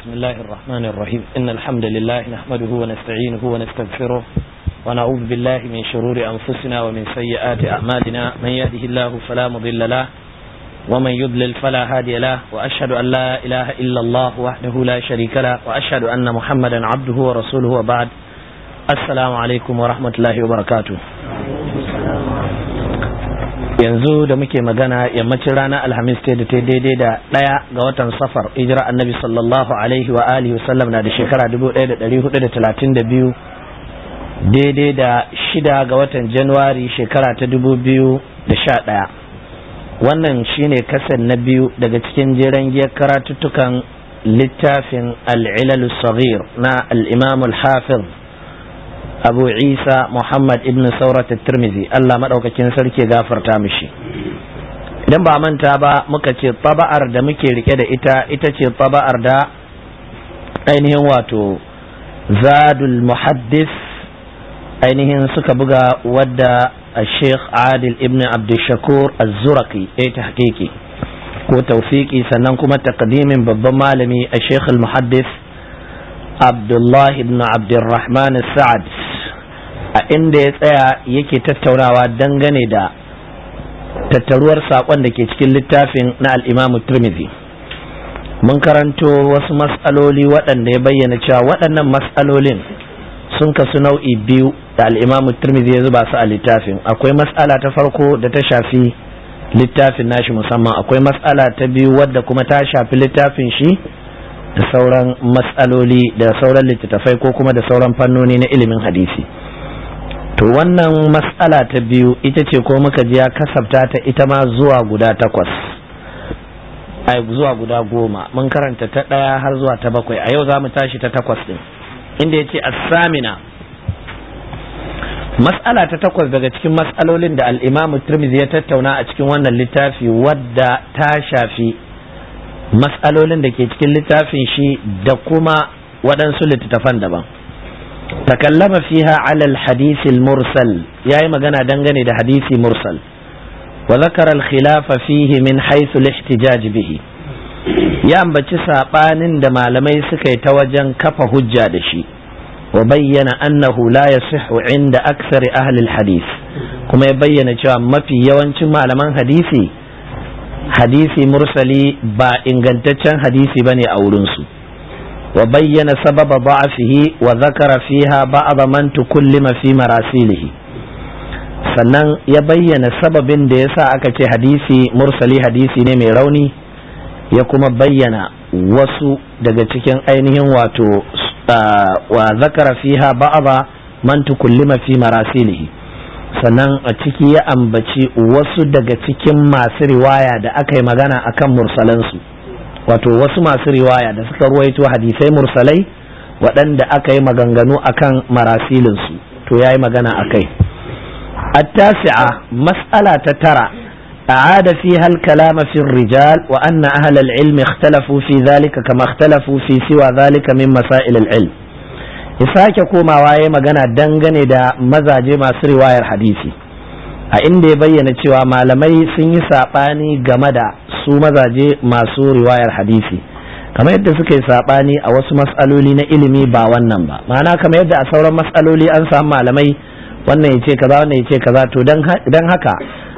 بسم الله الرحمن الرحيم إن الحمد لله نحمده ونستعينه ونستغفره ونعوذ بالله من شرور أنفسنا ومن سيئات أعمالنا من يهده الله فلا مضل له ومن يضلل فلا هادي له وأشهد أن لا إله إلا الله وحده لا شريك له وأشهد أن محمدا عبده ورسوله وبعد السلام عليكم ورحمة الله وبركاته yanzu da muke magana yammacin ranar alhamis ta da ta daidai da ɗaya ga watan safar hijira annabi sallallahu alaihi wa alihi wasallam na da shekara 1432 daidai da shida ga watan januwari shekara ta 2011 wannan shine kasan na biyu daga cikin jeren giyar karatuttukan littafin al'ilalu saghir na al'imam al-hafiz abu isa muhammad ibn saurat tirmizi allah maɗaukakin sarki gafarta mishi idan ba manta ba muka ce taba'ar da muke rike da ita ita ce taba'ar da ainihin wato zadul muhaddis ainihin suka buga wadda sheikh adil ibn abdushakur az-zuraki ya ta hakiki ko taufiki sannan kuma takdimin babban malami a sheikh al-muhaddis abdullahi ibn abdurrahman sa'ad a inda ya tsaya yake tattaunawa dangane da tattaruwar saƙon da ke cikin littafin na al'imamu turmizi mun karanto wasu matsaloli waɗanda ya bayyana cewa waɗannan matsalolin sun kasu nau'i biyu da al'imamu turmizi ya zuba su a littafin akwai matsala ta farko da ta shafi littafin nashi musamman akwai matsala ta biyu wadda kuma ta shafi littafin shi da sauran matsaloli da sauran littattafai ko kuma da sauran fannoni na ilimin hadisi to wannan matsala ta biyu ita ce ko muka ji ya kasabta ta ita ma zuwa guda takwas ai zuwa guda goma mun karanta ta ɗaya har zuwa ta bakwai a yau za mu tashi ta takwas ɗin inda ya ce assamina matsala ta takwas daga cikin matsalolin da al'imamu turmizi ya tattauna a cikin wannan littafi wadda ta shafi matsalolin da ke cikin littafin shi da kuma waɗansu littattafan daban تكلم فيها على الحديث المرسل يا مغنى دنغني ده حديث مرسل وذكر الخلاف فيه من حيث الاحتجاج به يا ambaci sabanin da malamai suka yi ta wajen kafa hujja da shi wa bayyana annahu la yasihhu inda aksari ahli alhadith kuma ya bayyana cewa mafi yawancin malaman hadisi hadisi mursali ba ingantaccen hadisi bane a wurinsu وبين سبب ضعفه وذكر فيها بعض من تكلم في مراسيله sannan ya bayyana sababin da ya sa aka ce hadisi mursali hadisi ne mai rauni ya kuma bayyana wasu daga cikin ainihin wato wa zakara fiha ba'aba man tukullima fi marasilihi sannan a ciki ya ambaci wasu daga cikin masu riwaya da aka yi magana akan mursalansu wato wasu masu riwaya da suka ruwaito hadisai mursalai waɗanda aka yi maganganu akan marasilinsu to ya yi magana a kai التاسعة مسألة ترى أعاد فيها الكلام في الرجال وأن أهل العلم اختلفوا في ذلك كما اختلفوا في سوى ذلك من مسائل العلم isake komawa ya magana dangane da mazaje masu riwayar hadisi a inda ya bayyana cewa malamai sun yi saɓani game da su mazaje masu riwayar hadisi kamar yadda suka yi saɓani a wasu matsaloli na ilimi ba wannan ba ma'ana kamar yadda a sauran matsaloli an samu malamai wannan ya ce kaza wannan ya ce kaza to don haka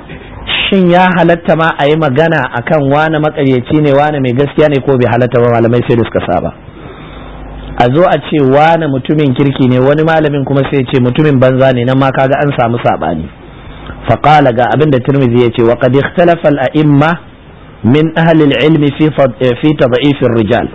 shin ya halatta ma a yi magana akan wane makaryaci ne wane mai gaskiya ne ko bai halatta ba malamai sai da suka saba a zo a ce wane mutumin kirki ne wani malamin kuma sai ce mutumin banza ne nan ma kaga an samu saɓani فقال ga abin da Tirmidhi yace wa qad ikhtalafa al-a'imma min ahli al-ilm fi fi tad'if ar-rijal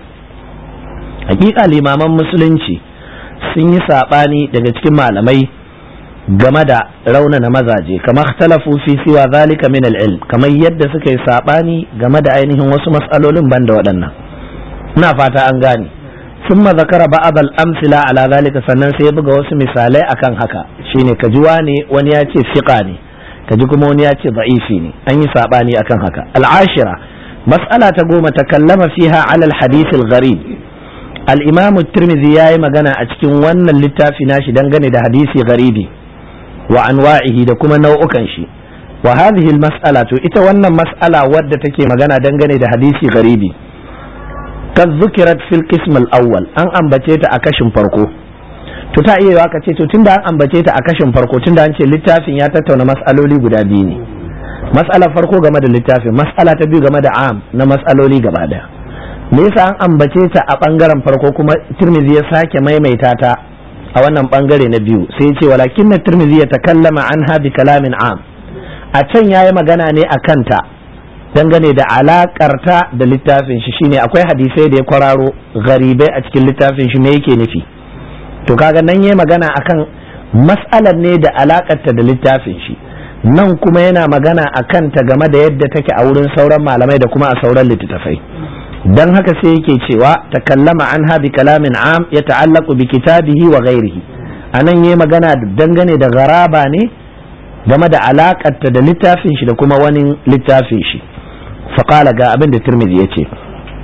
hakika limaman musulunci sun yi sabani daga cikin malamai game da raunana mazaje kamar ikhtalafu fi siwa zalika min al-ilm kamar yadda suka yi sabani game da ainihin wasu mas'alolin banda waɗannan ina fata an gane ثم ذكر بعض الأمثلة على ذلك sannan sai ya buga wasu misalai akan haka shine kaji wani wani ya ce fiqa ne kaji kuma wani ya ce da'ifi ne an yi sabani akan haka al'ashira mas'ala ta goma ta kallama fiha ala al-hadith al-gharib al-imam at-tirmidhi yayi magana a cikin wannan littafi nashi dangane da hadisi gharibi wa anwa'ihi da kuma nau'ukan shi wa hadhihi al-mas'ala to ita wannan mas'ala wadda take magana dangane da hadisi gharibi kad zukirat fil qism al-awwal an ambace ta a kashin farko to ta iya yiwa ka ce to tunda an ambace ta a kashin farko tunda an ce littafin ya tattauna mas'aloli guda biyu ne mas'alar farko game da littafin mas'ala ta biyu game da am na mas'aloli gaba daya me yasa an ambace ta a bangaren farko kuma Tirmidhi ya sake maimaita ta a wannan bangare na biyu sai ya ce walakin na Tirmidhi ya takallama anha bi kalamin am a can yayi magana ne a kanta dangane da alakarta da littafin shi shine akwai hadisai da ya kwararo garibai a cikin littafin shi me yake nufi to kaga nan yayi magana akan mas'alar ne da alakarta da littafin shi nan kuma yana magana a kanta game da yadda take a wurin sauran malamai da kuma a sauran littattafai dan haka sai yake cewa takallama anha bi kalamin am ya ta'allaqu bi kitabihi wa ghairihi anan yayi magana dangane da garaba ne game da alakarta da littafin shi da kuma wani littafin shi فقال ga abin da Tirmidhi ya ce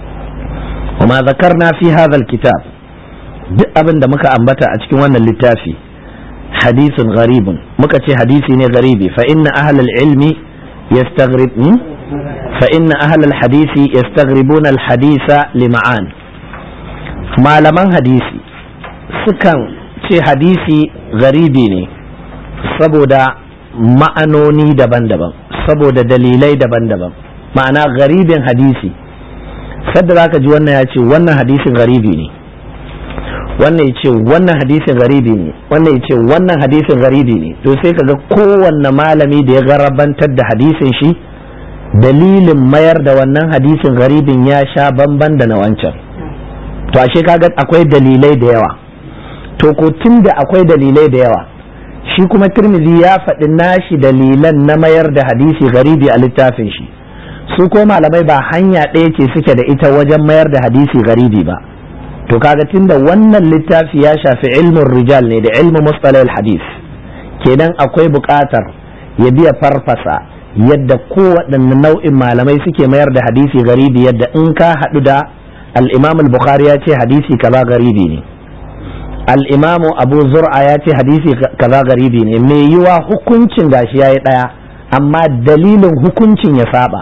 وما ذكرنا في هذا الكتاب duk abin da muka ambata a cikin wannan littafi hadisun gharibun muka ce hadisi ne garibi fa inna ahlal ilmi yastaghrib fa inna ahlal hadisi yastaghribuna al hadisa lima'an malaman hadisi sukan ce hadisi garibi ne saboda ma'anoni daban-daban saboda dalilai daban-daban ma'ana garibin hadisi sadda za ka ji wannan ya ce wannan hadisin garibi ne wannan ya ce wannan hadisin garibi ne wannan ya ce wannan hadisin garibi ne to sai ka ga kowanne malami da ya garabantar da hadisin shi dalilin mayar da wannan hadisin garibin ya sha bamban da na wancan to ashe kaga akwai dalilai da yawa to ko tun da akwai dalilai da yawa shi kuma turmizi ya faɗi nashi dalilan na mayar da hadisi garibi a littafin shi su ko malamai ba hanya ɗaya ce suke da ita wajen mayar da hadisi garibi ba to kaga tunda wannan littafi ya shafi ilmin rijal ne da ilmin mustalahil hadis kenan akwai buƙatar ya biya farfasa yadda kowaɗanne nau'in malamai suke mayar da hadisi garibi yadda in ka haɗu da al-imam al-bukhari ya ce hadisi kaza garibi ne al-imam abu zur'a ya ce hadisi kaza garibi ne mai yiwa hukuncin gashi yayi ɗaya amma dalilin hukuncin ya saba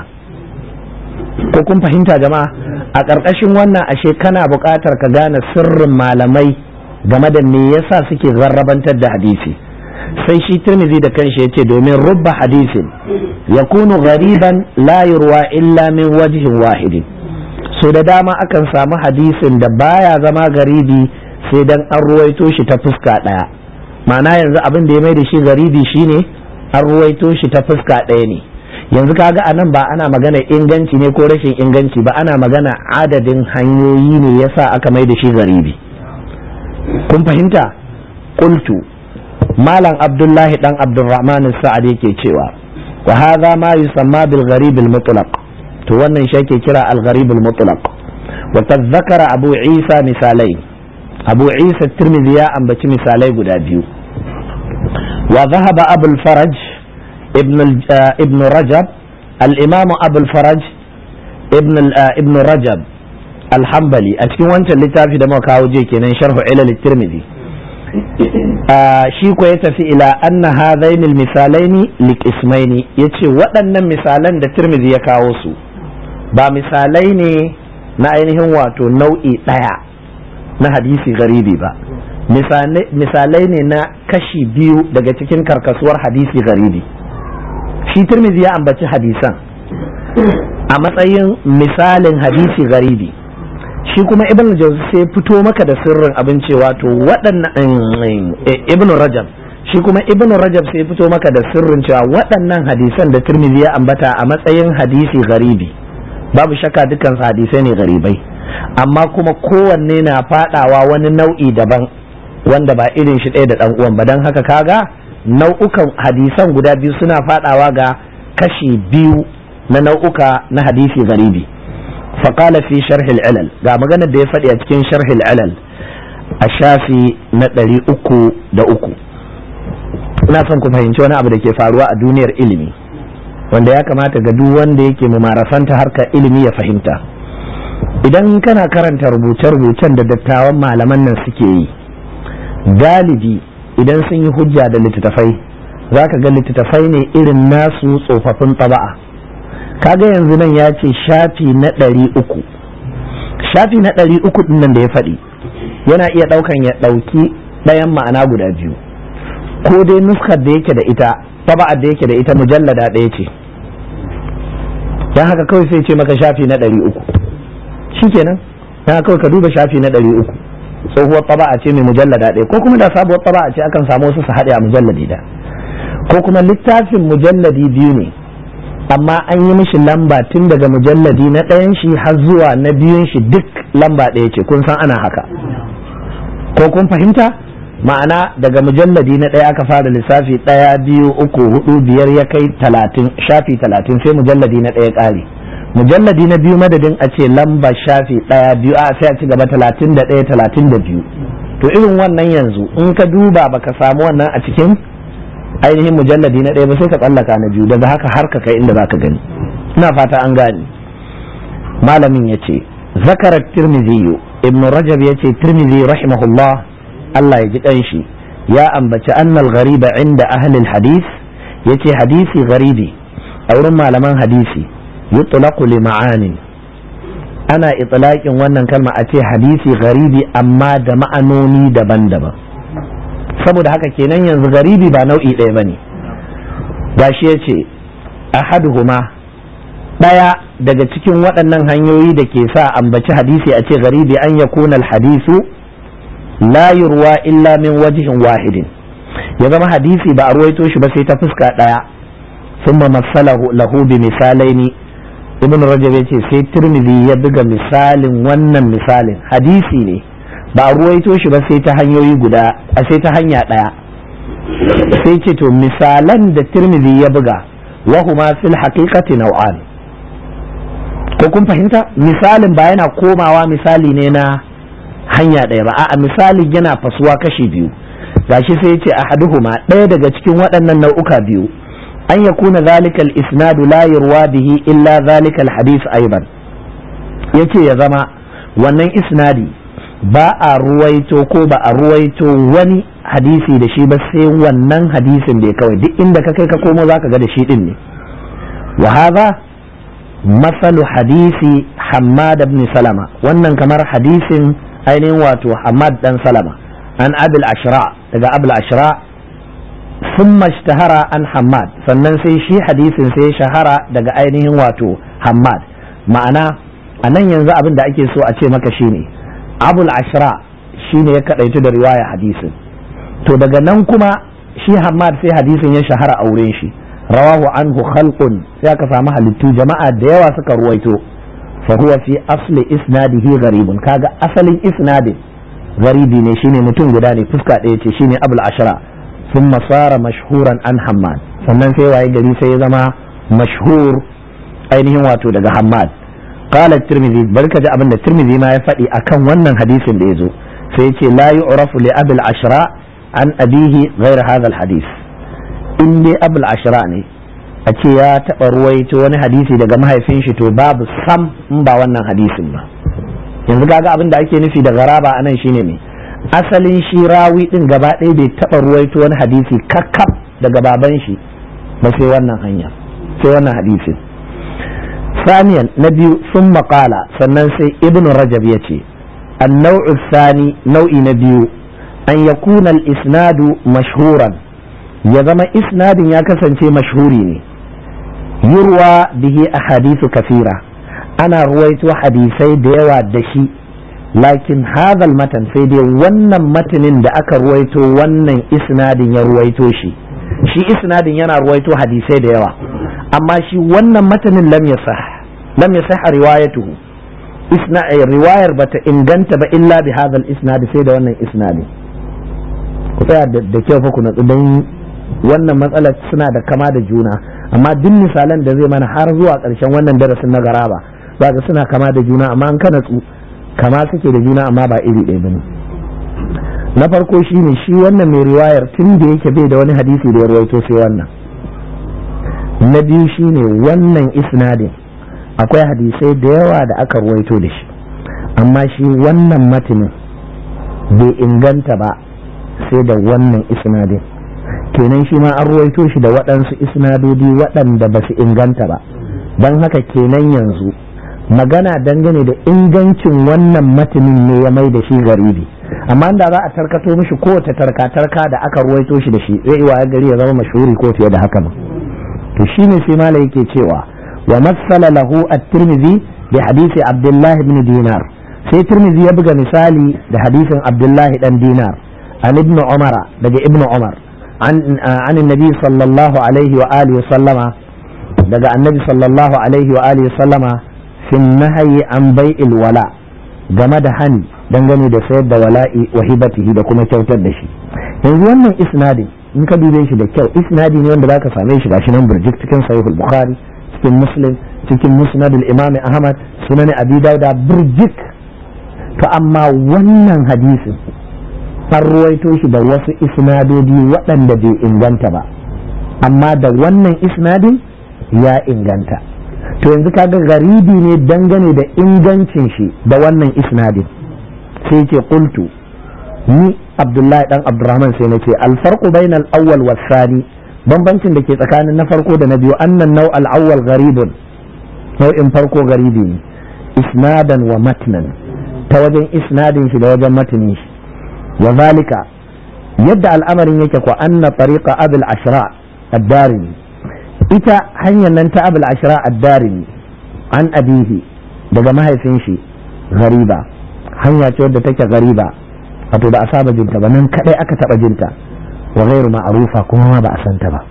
ko kun fahimta jama'a a ƙarƙashin wannan ashe kana buƙatar ka gane sirrin malamai game da me yasa suke zarrabantar da hadisi sai shi tirmizi da kanshi ya ce domin rubba hadisin ya kunu gariban la yurwa illa min wajihin wahidin so da dama akan samu hadisin da baya zama garibi sai dan an ruwaito shi ta fuska ɗaya ma'ana yanzu abin da ya mai da shi garibi shine an ruwaito shi ta fuska ɗaya ne yanzu kaga a nan ba ana magana inganci ne ko rashin inganci ba ana magana adadin hanyoyi ne yasa aka mai da shi garibi kun fahimta qultu malam abdullahi dan abdurrahman sa'ad yake cewa wa hadha ma yusamma bil gharib al mutlaq to wannan shi ake kira al gharib al mutlaq wa tadhakkara abu isa misalai abu isa tirmidhi ya ambaci misalai guda biyu wa dhahaba abul faraj ابن ابن رجب الإمام أبو الفرج ابن ابن رجب الحنبلي أتكلم وانت اللي تعرف دم كاوجي كنا شرح علل الترمذي shi ko ya tafi ila anna hadain misalai likismaini yace waɗannan misalan da Tirmidhi ya kawo su ba misalai ne na ainihin wato nau'i ɗaya na hadisi garibi ba misalai ne na kashi biyu daga cikin karkasuwar hadisi garibi shi turmizi ya ambaci hadisan a matsayin misalin hadisi garibi shi kuma ibn jauzi sai fito maka da sirrin abin cewa to waɗannan ibn rajab shi kuma ibn rajab sai fito maka da sirrin cewa waɗannan hadisan da turmizi ya ambata a matsayin hadisi garibi babu shakka dukkan hadisai ne garibai amma kuma kowanne na fadawa wani nau'i daban wanda ba irin shi ɗaya da ɗan uwan ba don haka kaga nau'ukan hadisan guda biyu suna fadawa ga kashi biyu na nau'uka na hadisi garibi faƙala fi sharhil ilal ga maganar da ya faɗi a cikin sharhil ilal a shafi na ɗari uku da uku ina son ku fahimci wani abu da ke faruwa a duniyar ilimi wanda ya kamata ga duk wanda yake mumarasanta harkar ilimi ya fahimta idan kana karanta rubuce-rubucen da dattawan malaman nan suke yi galibi idan sun yi hujja da littattafai za ka ga littattafai ne irin nasu tsofaffin taba'a kaga yanzu nan ya ce shafi na ɗari uku shafi na ɗari uku ɗin nan da ya faɗi yana iya ɗaukan ya ɗauki ɗayan ma'ana guda biyu ko dai nuskar da yake da ita taba'ar da yake da ita mujallada ɗaya ce don haka kawai sai ce maka shafi na ɗari uku shikenan don haka kawai ka duba shafi na ɗari uku tsohuwar taba'a ce mai mujallada ɗaya ko kuma da sabuwar taba'a ce akan samu wasu su haɗe a mujalladi da ko kuma littafin mujalladi biyu ne amma an yi mishi lamba tun daga mujalladi na ɗayan shi har zuwa na biyun shi duk lamba ɗaya ce kun san ana haka ko kun fahimta ma'ana daga mujalladi na ɗaya aka fara lissafi ɗaya biyu uku hudu biyar ya kai talatin shafi talatin sai mujalladi na ɗaya ƙare mujalladi na biyu madadin a ce lamba shafi ɗaya biyu a sai a ci gaba talatin da ɗaya talatin da biyu to irin wannan yanzu in ka duba baka samu wannan a cikin ainihin mujalladi na ɗaya ba sai ka tsallaka na biyu daga haka har ka kai inda zaka gani ina fata an gane malamin ya ce zakarar tirmidhi ibn rajab ya ce tirmidhi rahimahullah Allah ya ji ɗanshi ya ambaci annal ghariba inda ahlil hadis ya ce hadisi gharibi a wurin malaman hadisi yutlaqu li ma'anin ana itlaqin wannan kalma a ce hadisi gharibi amma da ma'anoni daban-daban saboda haka kenan yanzu garibi ba nau'i ɗaya bane gashi ya ce ahaduhuma ɗaya daga cikin waɗannan hanyoyi da ke sa ambaci hadisi a ce garibi an yakuna hadisu la yurwa illa min wajihin wahidin ya zama hadisi ba a ruwaito shi ba sai ta fuska ɗaya sun masalahu lahu bi misalaini ibn rajab ya ce sai tirmidhi ya buga misalin wannan misalin hadisi ne ba a ruwaito shi ba sai ta hanyoyi guda a sai ta hanya ɗaya sai ce to misalan da tirmidhi ya buga wahuma fil haqiqati nau'an ko kun fahimta misalin ba yana komawa misali ne na hanya ɗaya ba a'a misalin yana fasuwa kashi biyu gashi sai ya ce ahaduhuma ɗaya daga cikin waɗannan nau'uka biyu an yakuna zalika al-isnadu la yurwa bihi illa zalika al-hadith aidan yace ya zama wannan isnadi ba a ruwaito ko ba a ruwaito wani hadisi da shi ba sai wannan hadisin da kawai duk inda ka kai ka komo zaka ga da shi din ne wa hadha masalu hadisi Hammad ibn Salama wannan kamar hadisin ainihin wato Hammad dan Salama an Abil Ashra daga Abil Ashra ثم اشتهر an Hammad sannan sai shi hadisin sai shahara daga ainihin wato Hammad ma'ana a nan yanzu abin da ake so a ce maka shine abul ashra shine ya kadaitu da riwaya hadisin to daga nan kuma shi Hammad sai hadisin ya shahara a wurin shi rawahu anhu khalqun sai aka samu halittu jama'a da yawa suka ruwaito fa huwa fi asli isnadihi gharibun kaga asalin isnadin garibi ne shine mutum guda ne fuska ɗaya ce shine abul ashra ثم صار مشهورا عن حماد sannan sai waye gari sai ya zama mashhur ainihin wato daga Hammad qala tirmidhi barka ji abin da tirmidhi ma ya faɗi akan wannan hadisin da yazo sai yace la yu'rafu li abil ashra an abihi ghayr hadha al hadith in dai abul ashra ne a ce ya taɓa ruwaito wani hadisi daga mahaifin shi to babu sam in ba wannan hadisin ba yanzu kaga abin da ake nufi da garaba anan shine ne asalin shi rawi din gaba ɗaya bai taɓa ruwaito wani hadisi kakkaf daga baban shi ba sai wannan hanya sai wannan hadisin saniyan na biyu sun maƙala sannan sai ibn rajab ya ce النوع الثاني نوع نبيو أن يكون الإسناد مشهورا يزم إسناد يكسن مشهورين يروى به أحاديث كثيرة أنا رويت حديثي ديوى دشي lakin hadal matan sai dai wannan matanin da aka ruwaito wannan isnadin ya ruwaito shi shi isnadin yana ruwaito hadisai da yawa amma shi wannan matanin lam yasah lam yasah riwayatuhu isna riwayar bata inganta ba illa bi hadal isnad sai da wannan isnadi ku tsaya da kyau fa ku natsu dan wannan matsalar suna da kama da juna amma duk misalan da zai mana har zuwa ƙarshen wannan darasin na garaba za ga suna kama da juna amma an ka natsu kama suke da juna amma ba iri ɗaya bane na farko shine shi wannan mai riwayar tun da yake bai da wani hadisi da ya rawaito sai wannan na biyu shine wannan isnadin akwai hadisai da yawa da aka ruwaito da shi amma shi wannan matinin bai inganta ba sai da wannan isnadin kenan shi ma an ruwaito shi da waɗansu isnadodi waɗanda ba su inganta ba don haka kenan yanzu magana dangane da ingancin wannan matanin ne ya mai da shi garibi amma da za a tarkato mishi kowace tarka-tarka da aka ruwaito shi da shi zai wa gari ya zama mashhuri ko fiye da haka ma to shine sai mala yake cewa wa masala lahu at-tirmidhi bi hadisi abdullahi ibn dinar sai tirmidhi ya buga misali da hadisin abdullahi dan dinar an ibn umara daga ibn umar an an annabi sallallahu alaihi wa alihi sallama daga annabi sallallahu alaihi wa alihi sallama fi nahyi an bai'il wala game da hani dangane da sayar da wala'i wa hibatihi da kuma kyautar da shi yanzu wannan isnadin in ka dube shi da kyau isnadi ne wanda zaka same shi gashi nan burjik cikin sahihul bukhari cikin muslim cikin musnadul imam ahmad sunan abi dauda burjik to amma wannan hadisin an ruwaito shi da wasu isnadodi waɗanda bai inganta ba amma da wannan isnadin ya inganta to yanzu kaga garibi ne dangane da ingancin shi da wannan isnadin sai ce qultu ni abdullahi dan abdurrahman sai na ce alfarqu bainal awwal was sani bambancin da ke tsakanin na farko da na biyu annan nau al awwal gharibun nau'in farko garibi ne isnadan wa matnan ta wajen isnadin shi da wajen matanin shi wa zalika yadda al'amarin yake ko anna tariqa abul ashra ad-darimi ita hanyar nan ta abul ashra ad-darimi an abihi daga mahaifin shi gariba hanya ce wadda take gariba wato ba a saba jinta ba nan kadai aka taba jinta wa ghairu ma'rufa kuma ma ba a santa ba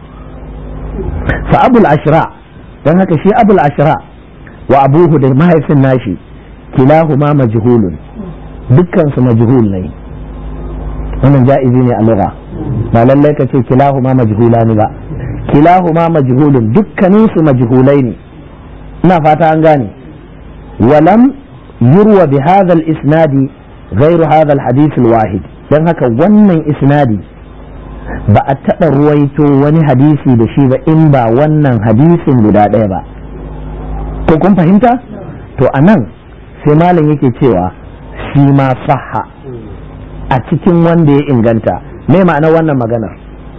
fa abul ashra dan haka shi abul ashra wa abuhu da mahaifin nashi kilahuma majhulun dukkan su majhul ne wannan ja'izi ne a lugha ba lallai ka ce kilahuma majhulani ba kilahuma majhulun dukkanin su majhulai ne ina fata an gane walam yurwa bi hadha al-isnadi غير هذا الحديث الواحد dan haka wannan isnadi ba a taɓa ruwaito wani hadisi da shi ba in ba wannan hadisin guda ɗaya ba ko kun fahimta to a nan sai malam yake cewa shi ma saha a cikin wanda ya inganta me ma'anar wannan maganar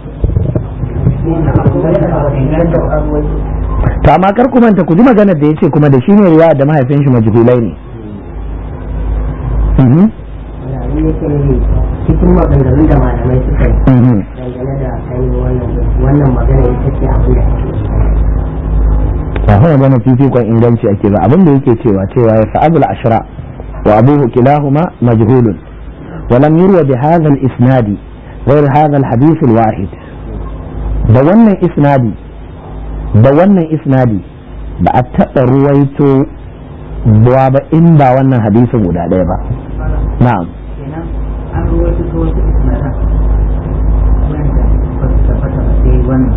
to amma kar ku manta ku ji maganar da ya ce kuma da shi ne riwaya da mahaifin shi majhulai ne cikin maganganun da malamai suka yi dangane da ainihin wannan magana ita ce abin da ba kuma magana fifikon inganci ake ba abin da yake cewa cewa ya fa'abul ashra wa abuhu kilahuma majhulun wa lam yurwa bi hadha al-isnadi غير هذا الحديث الواحد da wannan isnadi da wannan isnadi ba a taɓa ruwaito ba ba in ba wannan hadisin guda ɗaya ba na'am an ruwaito ta wasu isnadan wanda ba su tabbata ba sai wannan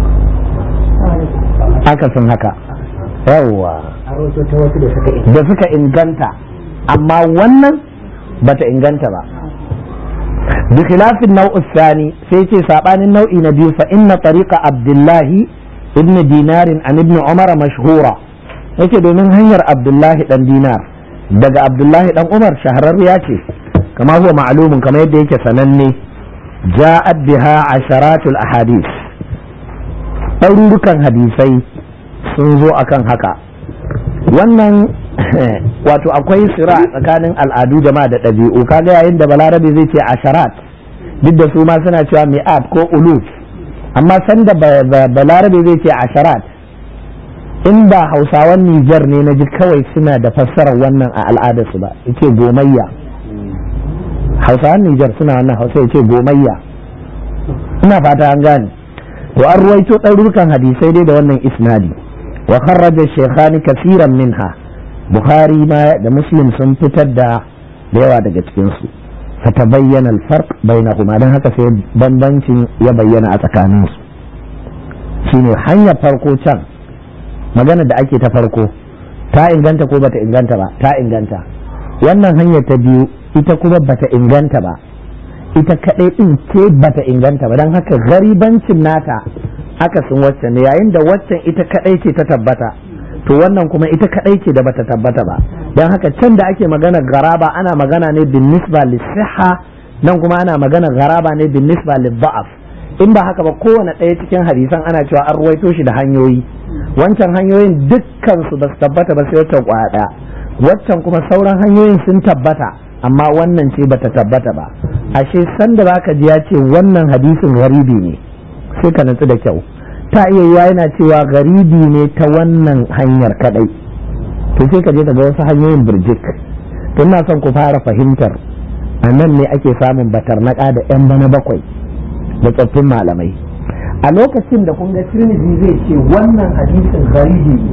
akasin haka yawwa an ruwaito ta wasu da suka yi da suka inganta amma wannan bata inganta ba bi khilafin nau'u sani sai ce sabanin nau'i na biyu fa inna tariqa abdullahi ibn dinarin an ibn umar mashhura yake domin hanyar abdullahi dan dinar daga abdullahi dan umar shahararriya ce kama huwa ma'lumun kamar yadda yake sananne ja'at biha asharatul ahadith ɗarurukan hadisai sun zo akan haka wannan wato akwai sira tsakanin al'adu jama'a da ɗabi'u kaga yayin da balarabe zai ce asharat duk da su ma suna cewa mi'at ko uluf amma sanda balarabe zai ce asharat in ba hausawan nijar ne na ji kawai suna da fassarar wannan a al'adarsu ba yace gomayya hausawan nijar suna wannan hausa yace gomayya ina fata an gane to an ruwaito ɗarurukan hadisai dai da wannan isnadi wa kharraja shaykhani kaseeran minha bukhari ma da muslim sun fitar da da yawa daga cikin su fatabayyana al-farq bainahuma dan haka sai bambancin ya bayyana a tsakanin su shine hanyar farko can magana da ake ta farko ta inganta ko bata inganta ba ta inganta wannan hanyar ta biyu ita kuma bata inganta ba ita kadai din ce bata inganta ba don haka garibancin nata akasin waccan ne yayin da waccan ita kadai ce ta tabbata to wannan kuma ita kadai ce da bata tabbata ba don haka can da ake magana garaba ana magana ne bin nisba lisiha nan kuma ana magana garaba ne bin nisba libba'af in ba haka ba kowane ɗaya cikin hadisan ana cewa an ruwaito shi da hanyoyi wancan hanyoyin dukkan su ba su tabbata ba sai wata kwaya ɗaya waccan kuma sauran hanyoyin sun tabbata amma wannan ce bata tabbata ba ashe sanda zaka ji ya ce wannan hadisin garibi ne sai ka natsu da kyau ta iya yiwa yana cewa garibi ne ta wannan hanyar kadai to sai ka je ka ga wasu hanyoyin birjik to ina son ku fara fahimtar a nan ne ake samun batarnaka da yan bana bakwai da tsoffin malamai a lokacin da kun ga tirmidhi zai ce wannan hadisin garibi ne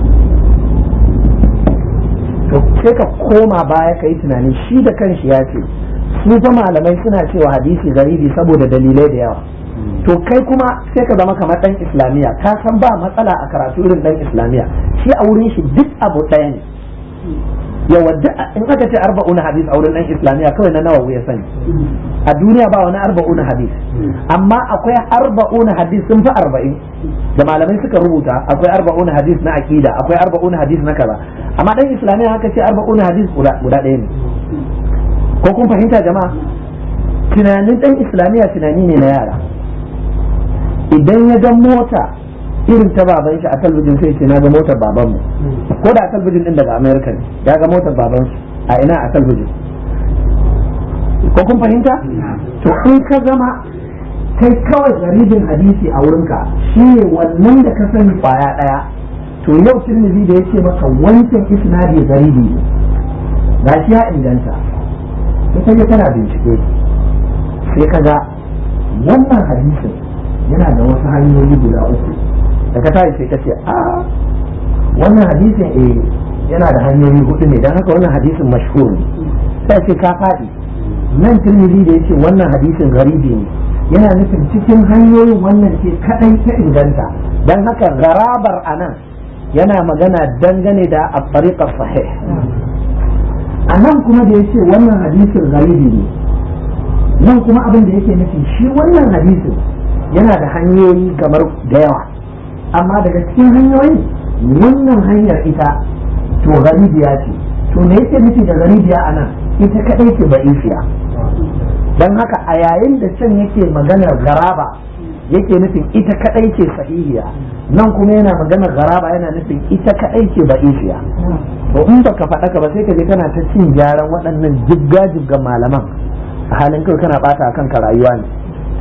to sai ka koma baya ka yi tunani shi da kanshi ya ce su fa malamai suna cewa hadisi garibi saboda dalilai da yawa to kai kuma sai ka zama kamar dan islamiya ka san ba matsala a karatu irin dan islamiya shi a wurin shi duk abu ɗaya ne yawa in aka ce arba'un hadis a wurin dan islamiya kawai na nawa ya sani a duniya ba wani arba'un hadis amma akwai arba'un hadis sun fi arba'in da malamai suka rubuta akwai arba'un hadis na akida akwai arba'un hadis na kaza amma dan islamiya haka ce arba'un hadis guda ɗaya ne ko kun fahimta jama'a tunanin dan islamiya tunani ne na yara idan ya ga mota irin ta baban shi a talbijin sai ce na ga motar baban mu ko da a talbijin din daga america ne ya ga motar baban su a ina a talbijin ko kun fahimta to in ka zama kai kawai garibin hadisi a wurinka shi ne wannan da ka sani kwaya daya to yau tirmidhi da yake maka wancan isnadi garibi ne ga shi ya inganta sai ka kana bincike sai ka ga wannan hadisin yana da wasu hanyoyi guda uku da ka tashi sai ka ce a wannan hadisin eh yana da hanyoyi hudu ne don haka wannan hadisin mashhur ne sai ce ka faɗi nan tirmidhi da yace wannan hadisin garibi ne yana nufin cikin hanyoyin wannan ce kadai ta inganta don haka garabar anan yana magana dangane da a sahih a nan kuma da yace wannan hadisin garibi ne nan kuma abin da yake nufi shi wannan hadisin yana da hanyoyi kamar da yawa amma daga cikin hanyoyin wannan hanyar ita to garibiya ce to me yake nufi da garibiya a nan ita kadai ce ba'ifiya don haka a yayin da can yake maganar garaba yake nufin ita kadai ce sahihiya nan kuma yana maganar garaba yana nufin ita kadai ce ba'ifiya to in baka faɗa ka ba sai ka je kana ta cin gyaran waɗannan jibga-jibgan malaman a halin kai kana ɓata kanka rayuwa ne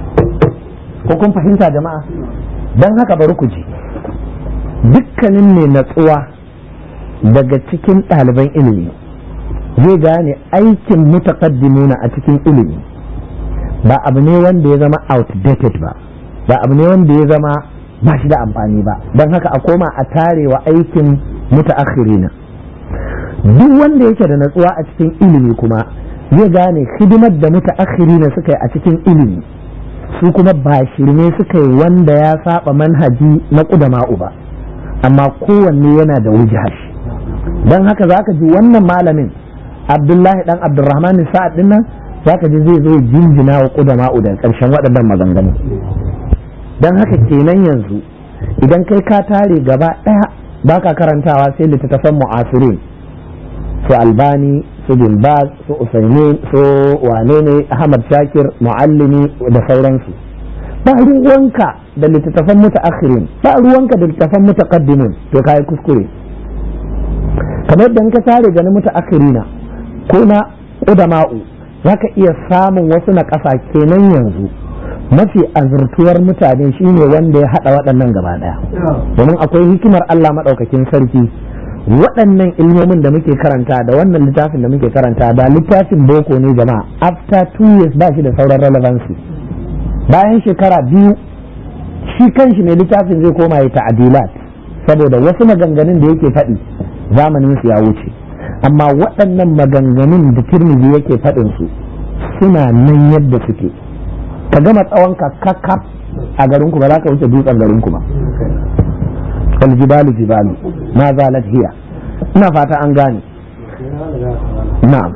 ko kun fahimta jama'a don haka bari ku ji dukkanin mai natsuwa daga cikin ɗaliban ilimi zai gane aikin mutaqaddimuna a cikin ilimi ba abu ne wanda ya zama outdated ba ba abu ne wanda ya zama ba shi da amfani ba don haka a koma a tarewa aikin mutaakhirina duk wanda yake da natsuwa a cikin ilimi kuma zai gane hidimar da mutaakhirina suka yi a cikin ilimi su kuma ba shirme suka yi wanda ya saba manhaji na ƙudama'u ba amma kowanne yana da wujhar don haka za ka ji wannan malamin abdullahi dan abdurrahman sa'ad din nan za ka ji zai zo jinjina wa ƙudama'u da ƙarshen waɗannan maganganu don haka kenan yanzu idan kai ka tare gaba ɗaya ba ka karantawa sai littattafan mu'asirin su albani su bin baz su usaimin su wane ne ahmad shakir muallimi da sauransu ba ruwanka da littattafan mutaakhirin ba ruwanka da littattafan mutaqaddimin to kai kuskure kamar yadda ka tare ganin mutaakhirina ko na qudama'u zaka iya samun wasu na ƙasa kenan yanzu mafi azurtuwar mutane shine wanda ya hada waɗannan gaba ɗaya domin akwai hikimar Allah maɗaukakin sarki waɗannan ilmomin da muke karanta da wannan littafin da muke karanta da littafin boko ne jama'a after two years ba shi da sauran relevancy bayan shekara biyu shi kanshi ne littafin zai koma ya ta'adilat saboda wasu maganganun da yake faɗi zamanin su ya wuce amma waɗannan maganganun da tirmidhi yake faɗin su suna nan yadda suke ka gama tsawon ka kakka a garinku ba za ka wuce dutsen garinku ba wal jibalu jibalu ma zalat hiya ina fata an gane na'am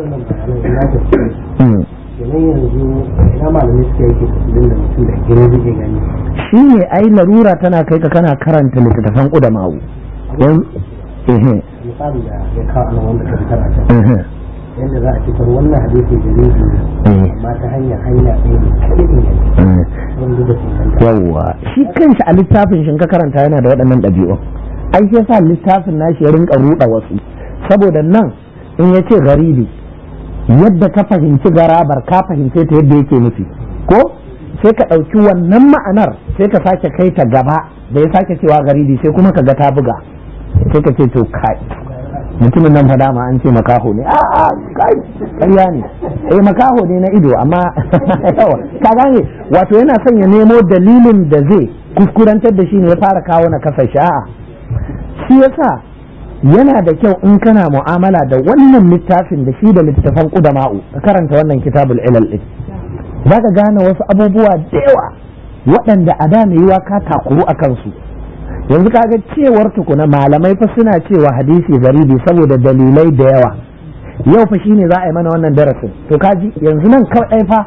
shi ne ai larura tana kai ka kana karanta littattafan ƙudamawu don ehe misali da ya kawo ana wanda ka fitar a can yadda za a fitar wannan hadisi da ne amma ta hanyar hanya ɗaya ne kaɗai inganta wanda da inganta yawwa shi kanshi a littafin shi ka karanta yana da waɗannan ɗabi'un ai sai sa littafin nashi ya rinka ruɗa wasu saboda nan in ya ce garibi yadda ka fahimci garabar ka fahimce ta yadda yake nufi ko sai ka ɗauki wannan ma'anar sai ka sake kai ta gaba da ya sake cewa garibi sai kuma ka ga ta buga sai ka ce to kai mutumin nan fa dama an ce makaho ne a a kai ƙarya ne eh makaho ne na ido amma yawa ka gane wato yana son ya nemo dalilin da zai kuskurantar da shi ne ya fara kawo na kasa sha'a shi yasa yana da kyau in kana mu'amala da wannan littafin da shi da littafan kudama'u ka karanta wannan kitabul ilal din za ka gane wasu abubuwa da yawa waɗanda a da mai yiwa ka takuru a kansu yanzu kaga cewar tukuna malamai fa suna cewa hadisi garibi saboda dalilai da yawa yau fa shine za a yi mana wannan darasin to kaji yanzu nan kawai fa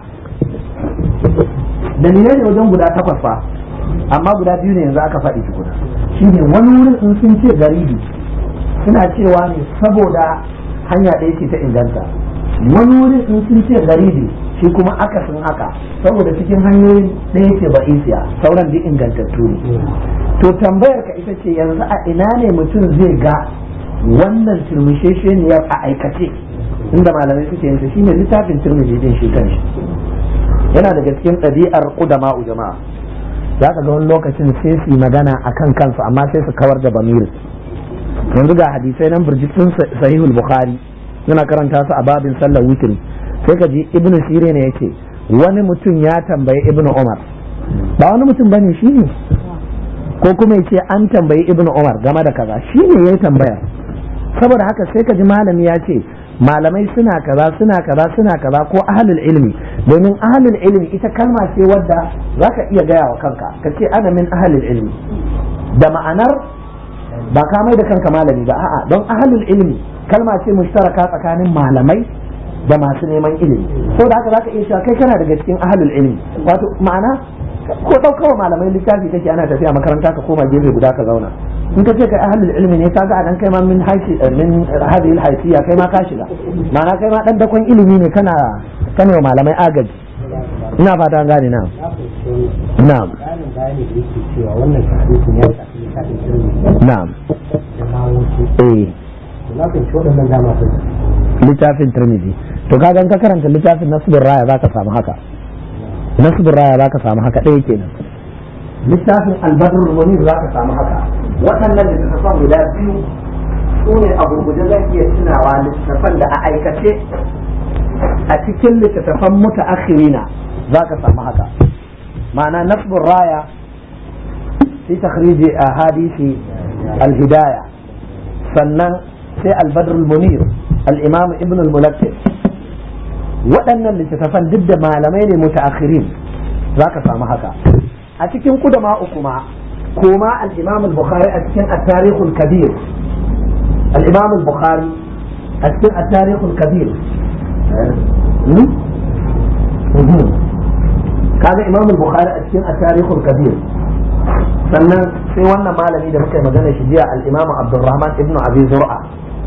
dalilai ne wajen guda takwas fa amma guda biyu ne yanzu aka faɗi tukuna shine wani wurin in sun ce garibi suna cewa ne saboda hanya ɗaya ce ta inganta wani wurin in sun ce garibi shi kuma akasin haka saboda cikin hanyoyin ɗaya ce ba isiya sauran duk ingantattu ne to tambayar ka ita ce yanzu a ina ne mutum zai ga wannan turmishesheniyar a aikace inda malamai suke yin shine littafin turmishi din shi kanshi yana daga cikin ɗabi'ar ƙudama jama'a za ka ga wani lokacin sai su yi magana a kan kansu amma sai su kawar da bamir yanzu ga hadisai nan burjitun sahihul bukhari yana karanta su a babin sallar witri sai ka ji ibnu sire ne yake wani mutum ya tambayi ibnu umar ba wani mutum bane shi ne ko kuma yace an tambayi ibnu umar game da kaza shi ne ya tambaya saboda haka sai ka ji malami ya ce malamai suna kaza suna kaza suna kaza ko ahlul ilmi domin ahlul ilmi ita kalma ce wadda zaka iya gaya wa kanka ka ce ana min ahlul ilmi da ma'anar ba ka mai da kanka malami ba a'a don ahlul ilmi kalma ce mushtaraka tsakanin malamai da masu neman ilimi so da haka zaka iya cewa kai kana daga cikin ahlul ilmi wato ma'ana ko ɗaukawa malamai littafi kake ana tafiya makaranta ka koma gefe guda ka zauna in ka ce kai ahlul ilmi ne kaga anan kai ma min haifi min hadhihi alhayfiyya kai ma ka shiga ma'ana kai ma dan dakon ilimi ne kana kana wa malamai agaji ina fata an gane na'am na'am Tsarin bayani da yake cewa wannan hadisin ya shafi littafin sirri na'am da kawo su. eh Na fahimci waɗannan dama sun littafin tirmidhi to kaga in ka karanta littafin nasbur raya zaka samu haka nasbur raya zaka samu haka ɗaya kenan littafin albadrul munir zaka samu haka waɗannan littattafan guda biyu su ne a gurguje zan iya tunawa littattafan da a aikace a cikin littattafan mutaakhirina zaka samu haka ma'ana nasbur raya fi takhriji ahadisi al-hidayah sannan sai albadrul munir al-imam ibn al-mulakkis waɗannan littattafan duk da malamai ne mutaakhirin za ka samu haka a cikin kudama kuma koma al-imam al-bukhari a cikin at-tarikh al-kabir al-imam al-bukhari a cikin at-tarikh al-kabir kaga imam al-bukhari a cikin at-tarikh al-kabir sannan sai wannan malami da muka yi magana shi jiya al-imam abdurrahman ibn abi zur'a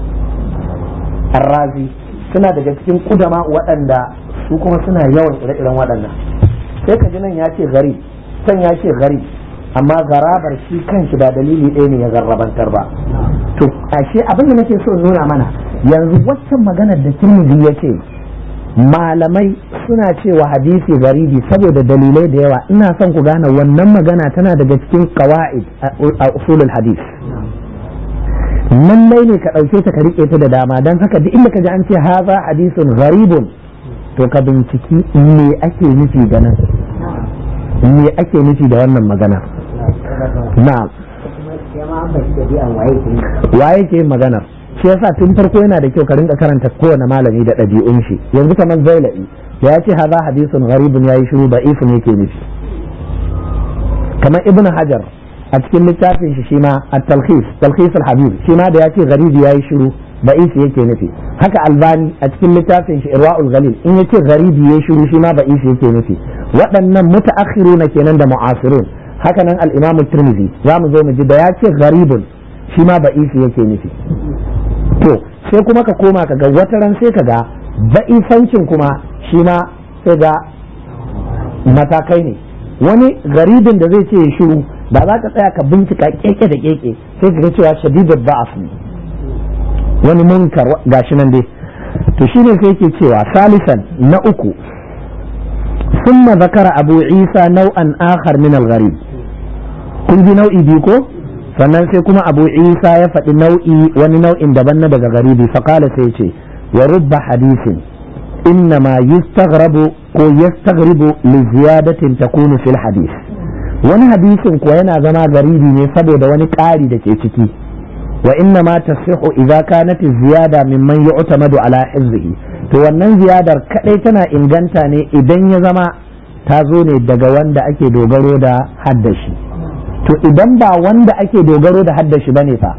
ar-razi suna daga cikin kudama waɗanda su kuma suna yawan ire-iren waɗannan sai ka ji nan ya ce gari can ya ce gari amma garabar shi kanshi ba dalili ɗaya ne ya garrabantar ba to ashe abin da nake so nuna mana yanzu waccan maganar da tirmidhi ya ce malamai suna cewa hadisi garibi saboda dalilai da yawa ina son ku gane wannan magana tana daga cikin qawaid a usulul hadis lallai ne ka ɗauke ta ka riƙe ta da dama don haka duk inda ka ji an ce haza hadisun gharibun to ka binciki me ake nufi da nan me ake nufi da wannan magana na'am ya ma an bashi ɗabi'an waye ke yi. waye ke yin maganar shi yasa tun farko yana da kyau ka rinka karanta kowane malami da ɗabi'un shi yanzu kamar zailai da ya ce haza hadisun gharibun yayi shiru da ifin yake nufi kamar ibn hajar a cikin littafin shi shima at-talkhis talkhis al-habib shi ma da ya ce gharibi yayi shiru da isi yake nufi haka albani a cikin littafin shi irwaul ghalil in yace gharibi yayi shiru shi ma ba isi yake nufi waɗannan mutaakhiruna kenan da mu'asirun haka nan al-imam at-tirmidhi za mu zo mu ji da ya ce gharibun shi ma ba isi yake nufi to sai kuma ka koma ka ga wata ran sai ka ga ba'isancin kuma shi ma sai ga matakai ne wani garibin da zai ce ya shiru ba za ka tsaya ka bincika keke da keke sai ka ga cewa shadidul ba'af ne wani munkar gashi nan dai to shine sai yake cewa salisan na uku ثم ذكر أبو عيسى نوعا آخر من الغريب kun ji nau'i biyu ko sannan sai kuma abu isa ya faɗi nau'i wani nau'in daban na daga garibi faƙala sai ce wa rubba hadisin innama yustaghrabu ko yastaghribu li ziyadatin takunu fil hadis wani hadisin kuwa yana zama garibi ne saboda wani ƙari da ke ciki wa inna ma tasihu idza kanat ziyada mimman yu'tamadu ala hizbihi to wannan ziyadar kadai tana inganta ne idan ya zama ta zo ne daga wanda ake dogaro da haddashi to idan ba wanda ake dogaro da haddashi bane fa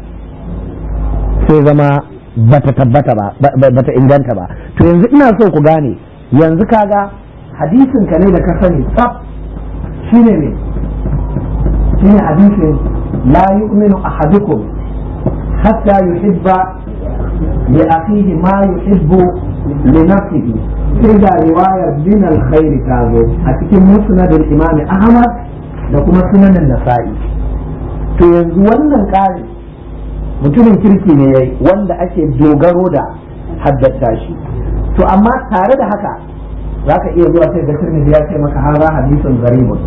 sai zama bata tabbata ba bata inganta ba to yanzu ina so ku gane yanzu kaga hadisin ka ne da ka sani tsaf shine ne shine hadisin la yu'minu ahadukum hatta yuhibba li akhihi ma yuhibbu li nafsihi sai da riwayar din alkhairi ta zo a cikin musnad al-imam ahmad da kuma sunanin nasa'i to yanzu wannan ƙari mutumin kirki ne yayi wanda ake dogaro da haddata shi to amma tare da haka za ka iya zuwa sai ga tirmidhi ya ce maka hara hadisin garibun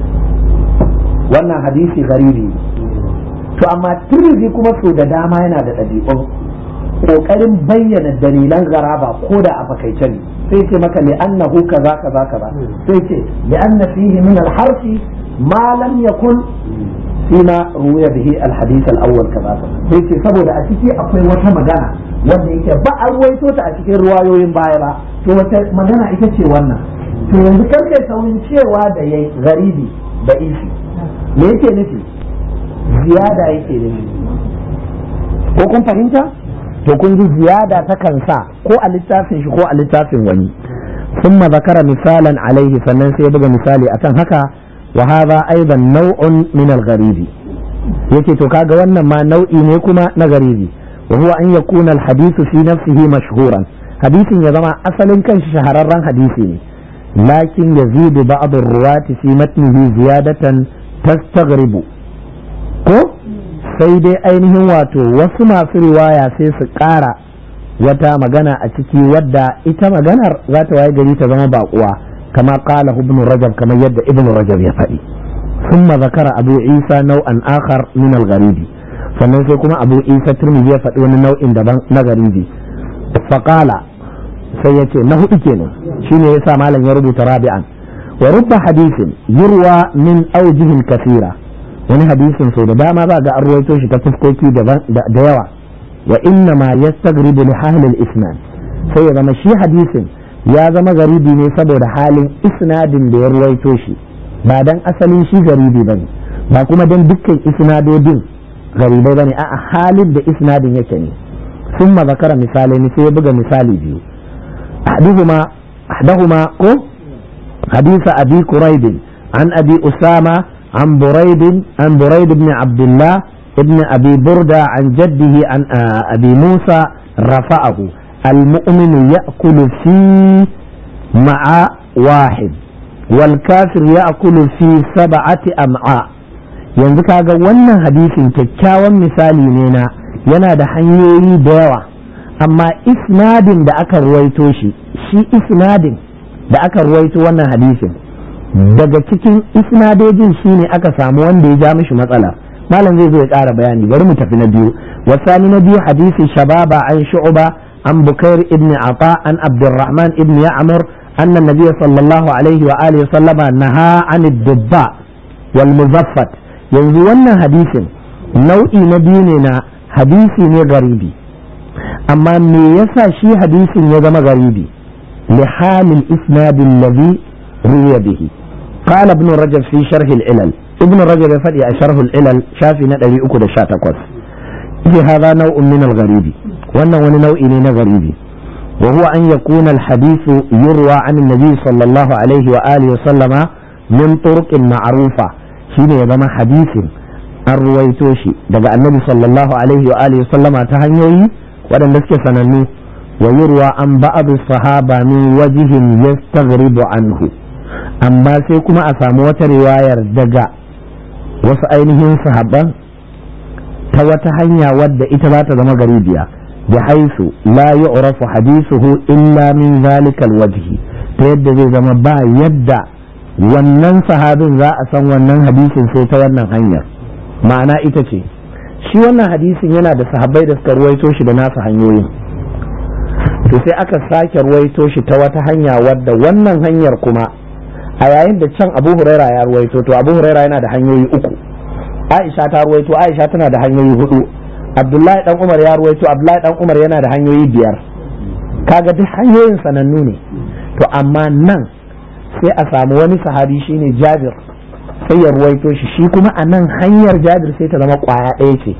wannan hadisi garibi to amma tirmidhi kuma so da dama yana da ɗabi'un ƙoƙarin bayyana dalilan garaba ko da a fakaice ne sai ce maka li'annahu kaza kaza kaza sai ce li'anna fihi min al-harfi ma lam yakun fima ruya bihi al-hadith al-awwal kaza sai ce saboda a ciki akwai wata magana wanda yake ba a ruwaito ta a cikin ruwayoyin baya ba to wata magana ita ce wannan to yanzu kan kai saurin cewa da yayi garibi da isi me yake nufi ziyada yake nufi ko kun fahimta to kun ji ziyada ta kansa ko a littafin shi ko a littafin wani ثم ذكر مثالا عليه sannan sai ya buga misali akan haka wa hadha aidan naw'un min al-gharib yace to kaga wannan ma nau'i ne kuma na garibi wa huwa an yakuna al-hadith fi nafsihi mashhuran hadisin ya zama asalin kanshi shahararren hadisi ne lakin yazidu ba'd ar-ruwati fi matnihi ziyadatan tastaghribu ko sai dai ainihin wato wasu masu riwaya sai su ƙara wata magana a ciki wadda ita maganar za ta waye gari ta zama baƙuwa kama qala ibn rajab kamar yadda ibn rajab ya faɗi ثم ذكر أبو عيسى نوعا آخر من الغريب sannan sai kuma abu isa turmi ya faɗi wani nau'in daban na garibi faƙala sai ya ce na hudu kenan shine yasa malam ya rubuta rabi'an wa rubba hadisin yurwa min aujihin kasira wani hadisin sau da dama za ga an ruwaito shi ta fuskoki da yawa wa inna ma yastagribu li halil isnad sai ya zama shi hadisin ya zama garibi ne saboda halin isnadin da ya ruwaito shi ba dan asalin shi garibi bane ba kuma dan dukkan isnadodin garibai bane a'a halin da isnadin yake ne ثم ذكر مثالين sai ya buga misali biyu أحدهما أحدهما حديث أبي كريب عن أبي أسامة عن بريد عن بريد بن عبد الله ابن أبي بردة عن جده عن أبي موسى رفعه المؤمن يأكل في مع واحد والكافر يأكل في سبعة أمعاء yanzu kaga wannan hadisin kyakkyawan misali ne na yana da hanyoyi da yawa amma isnadin da aka ruwaito shi shi isnadin da aka ruwaito wannan hadisin daga cikin isnadojin shi ne aka samu wanda ya ja mishi matsala malam zai zo ya ƙara bayani bari mu tafi na biyu wasani na biyu hadisi shababa an shu'ba an bukair ibn ata an abdurrahman ibn ya'mur anna nabiyya sallallahu alaihi wa alihi sallama naha an dubba wal muzaffat yanzu wannan hadisin nau'i na biyu ne na hadisi ne garibi amma me yasa shi hadisin ya zama garibi li halil isnadin ladhi ruya bihi قال ابن رجب في شرح العلل ابن رجب يفدي شرح العلل شافي ندري أكد شاتقوس هذا نوع من الغريب وأنه نوع من غريب وهو أن يكون الحديث يروى عن النبي صلى الله عليه وآله وسلم من طرق معروفة شين يضم حديث الرويتوشي دقى النبي صلى الله عليه وآله وسلم تهنيوي ودن لسك سننو ويروى عن بعض الصحابة من وجه يستغرب عنه amma sai kuma a samu wata riwayar daga wasu ainihin sahabban ta wata hanya wadda ita za ta zama garibiya بحيث لا يعرف حديثه إلا من ذلك الوجه تيد زي زما با يدع wannan sahabin za a san wannan hadisin sai ta wannan hanyar ma'ana ita ce shi wannan hadisin yana da sahabbai da suka ruwaito shi da nasu hanyoyin to sai aka sake ruwaito shi ta wata hanya wadda wannan hanyar kuma a yayin da can abu huraira ya ruwaito to abu huraira yana da hanyoyi uku aisha ta ruwaito aisha tana da hanyoyi hudu abdullahi dan umar ya ruwaito abdullahi dan umar yana da hanyoyi biyar kaga duk hanyoyin sanannu ne to amma nan sai a samu wani sahabi shine jabir sai ya ruwaito shi shi kuma a nan hanyar jabir sai ta zama kwaya ɗaya ce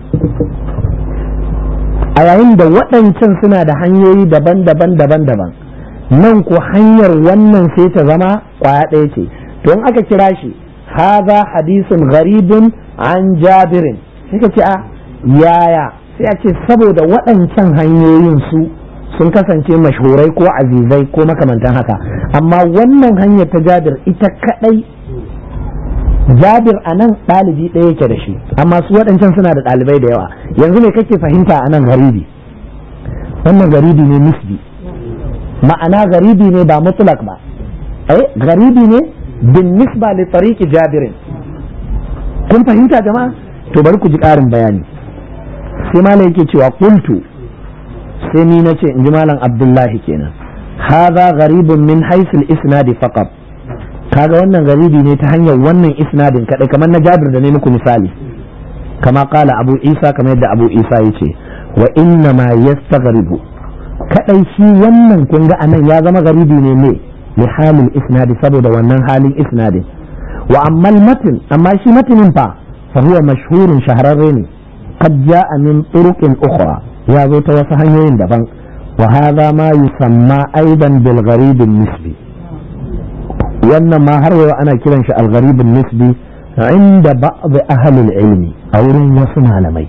a yayin da waɗancan suna da hanyoyi daban-daban daban-daban nan ko hanyar wannan sai ta zama kwaya ɗaya ce to in aka kira shi haza hadisun gharibun an jabirin sai ka ce a yaya sai a ce saboda waɗancan hanyoyin su sun kasance mashhurai ko azizai ko makamantan haka amma wannan hanyar ta jabir ita kadai jabir a nan ɗalibi ɗaya yake da shi amma su waɗancan suna da ɗalibai da yawa yanzu me kake fahimta a nan garibi wannan garibi ne nisbi ma'ana garibi ne ba mutlak ba eh garibi ne bin nisba li tariqi jabirin kun fahimta jama'a to bari ku ji ƙarin bayani sai malam yake cewa qultu sai ni nace in ji malam abdullahi kenan hadha gharibun min haythu al-isnad faqat kaga wannan garibi ne ta hanyar wannan isnadin kadai kamar na Jabir da ne muku misali kama kala Abu Isa kamar yadda Abu Isa yace wa inna ma yastaghribu kadai shi wannan kun ga anan ya zama garibi ne ne li halin isnadi saboda wannan halin isnadin wa amma matin amma shi matinin fa fa huwa mashhurun shahararre ne qad jaa min turuqin ukhra ya zo ta wasu hanyoyin daban wa hadha ma yusamma aidan bil gharib nisbi wannan ma har yau ana kiran shi algaribin nisbi inda ba'd ahlul ilmi a wurin wasu malamai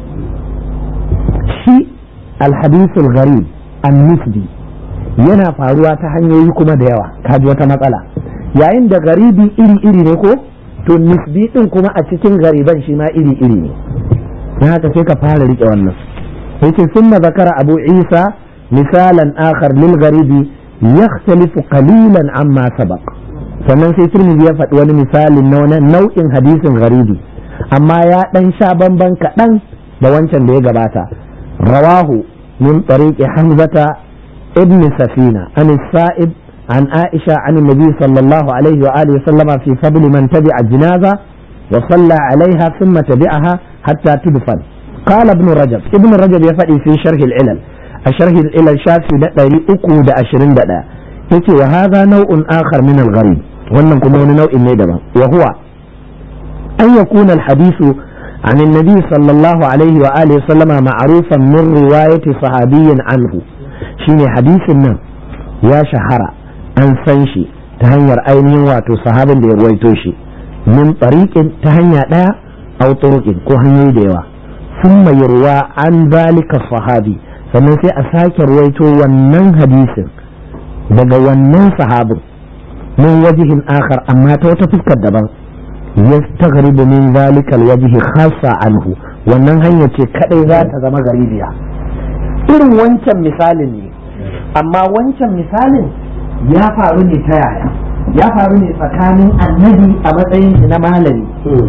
shi alhadisul gharib an nisbi yana faruwa ta hanyoyi kuma da yawa kaji wata matsala yayin da garibi iri-iri ne ko to nisbi din kuma a cikin gariban shi ma iri-iri ne don haka sai ka fara rike wannan yace summa zakara abu isa misalan akhar lil garibi yakhtalifu qalilan amma sabaq sannan sai turmizi ya faɗi wani misalin na wani nau'in hadisin garibi amma ya ɗan sha bamban kaɗan da wancan da ya gabata rawahu min tariqi hamzata ibn safina an sa'ib an aisha an nabi sallallahu alaihi wa alihi sallama fi fadli man tabi'a jinaza wa salla alaiha thumma tabi'aha hatta tudfan قال ابن رجب ابن رجب يفدي في شرح العلل الشرح العلل شافي da 321 yake wa hadha nau'un akhar min al-gharib wannan kuma wani nau'in ne daban wa huwa an yakuna al-hadithu عن النبي صلى الله عليه وآله وسلم معروفا من رواية صحابي عنه شيني حديث النم يا شهرة أن سنشي تهنير أينين واتو صحاب اللي رويتوشي من طريق تهنير لا أو طرق كوهنير ديوا ثم يروى عن ذلك الصحابي sannan sai a sake ruwaito wannan hadisin daga wannan sahabin min wajihin akhar amma ta wata fuskar daban yastaghribu min zalika alwajhi khassa anhu wannan hanya ce kadai za ta zama garibiya irin wancan misalin ne amma wancan misalin ya faru ne ta yaya ya faru ne tsakanin annabi a matsayin shi na malami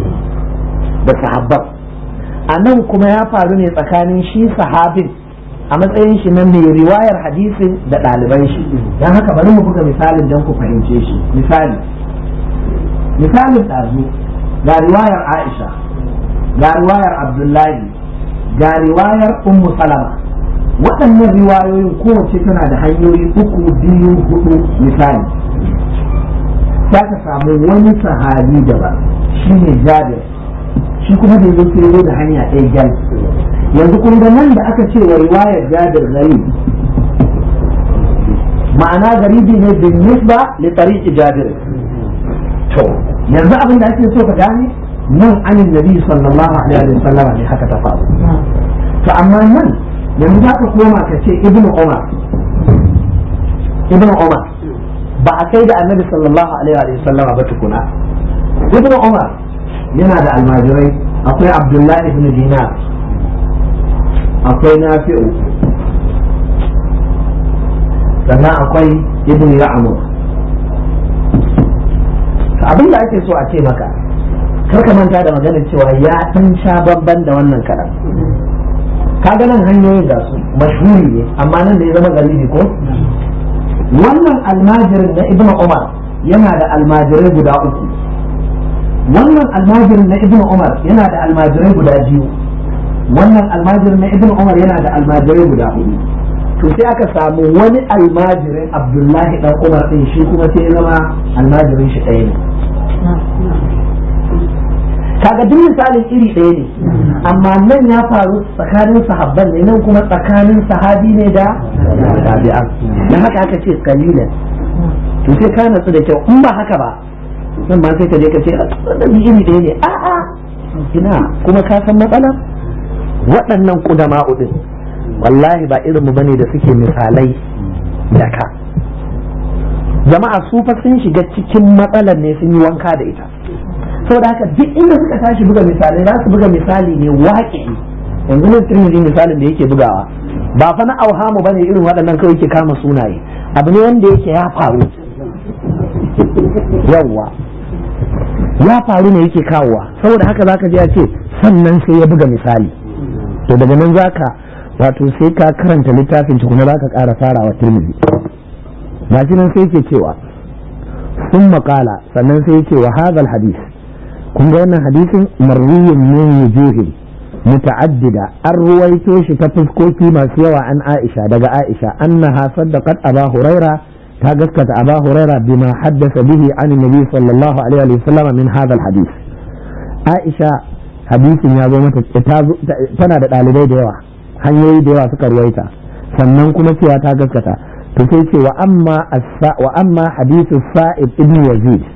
da sahabban a nan kuma ya faru ne tsakanin shi sahabin a matsayin shi na mai riwayar hadisin da ɗaliban shi don haka bari mu buga misalin don ku fahimce shi misali misalin ɗazu ga riwayar aisha ga riwayar abdullahi ga riwayar ummu salama waɗannan riwayoyin kowace tana da hanyoyi uku biyu hudu misali za ka samu wani sahabi daban shi ne jabir shi kuma da yanzu sai zo da hanya ɗaya gyal yanzu kun ga nan da aka ce wa riwayar jabir gari ma'ana garibi ne bin nisba li tariqi jabir to yanzu abin da ake so ka gane nan anin nabi sallallahu alaihi wa sallama ne haka ta faru to amma nan yanzu za ka koma ka ce ibnu umar ibnu umar ba a kai da annabi sallallahu alaihi wa sallama ba tukuna ibnu umar yana da almajirai akwai abdullahi ibn dinar akwai nafi'u sannan akwai ibn ya'mur abin da ake so a ce maka kar ka manta da maganar cewa ya dan sha babban da wannan karam kaga nan hanyoyin ga su mashhuri ne amma nan da ya zama galibi ko wannan almajirin na ibn umar yana da almajirai guda uku wannan almajirin na ibn umar yana da almajirai guda biyu wannan almajirin na ibn umar yana da almajirai guda hudu to sai aka samu wani almajirin abdullahi dan umar din shi kuma sai ya zama almajirin shi ɗaya ne kaga duk misalin iri ɗaya ne amma nan ya faru tsakanin sahabban ne nan kuma tsakanin sahabi ne da tabi'an dan haka aka ce kalilan to sai ka natsu da kyau in ba haka ba nan ma sai ka je ka ce wannan iri ɗaya ne a'a ina kuma ka san matsalar waɗannan kudama din wallahi ba irinmu bane da suke misalai da ka jama'a su fa sun shiga cikin matsalar ne sun yi wanka da ita saboda haka duk inda suka tashi buga misalai za su buga misali ne waƙi yanzu ne tirmidhi misalin da yake bugawa ba fa na auhamu bane irin waɗannan kawai ke kama sunaye abu ne wanda yake ya faru yawwa ya faru ne yake kawowa saboda haka zaka je ya ce sannan sai ya buga misali to daga nan zaka wato sai ka karanta littafin tukuna zaka ƙara farawa tirmidhi gashi nan sai yake cewa sun maƙala sannan sai yake wa hadal hadis kun ga wannan hadisin marwiyin min wujuhin muta'addida an ruwaito shi ta fuskoki masu yawa an Aisha daga Aisha annaha saddaqat Aba Huraira ta gaskata Aba Huraira bima haddasa bihi an Nabi sallallahu alaihi wa sallam min hadha hadis Aisha hadisin ya zo mata tana da dalibai da yawa hanyoyi da yawa suka ruwaita sannan kuma cewa ta gaskata to sai ce wa amma wa amma hadithu Sa'id ibn Yazid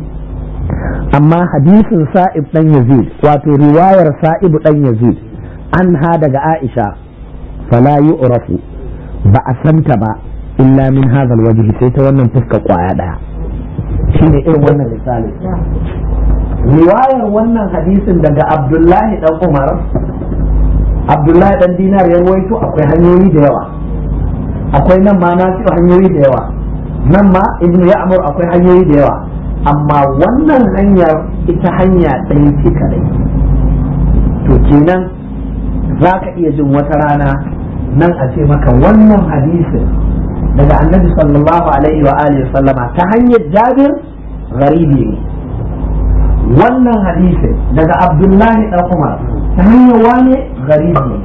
amma hadisin sa'ib dan yazid wato riwayar sa'ib dan yazid an ha daga aisha fala yu'rafu ba a santa ba illa min hadha alwajhi sai ta wannan fuska kwaya daya shine irin wannan misali riwayar wannan hadisin daga abdullahi dan umar abdullahi dan dinar ya ruwaito akwai hanyoyi da yawa akwai nan ma na hanyoyi da yawa nan ma ibnu ya'mur akwai hanyoyi da yawa amma wannan hanyar ita hanya ɗaya ce kadai to kenan za ka iya jin wata rana nan a ce maka wannan hadisin daga annabi sallallahu alaihi wa alihi sallama ta hanyar jabir garibi ne wannan hadisin daga abdullahi dan umar ta hanyar wane garibi ne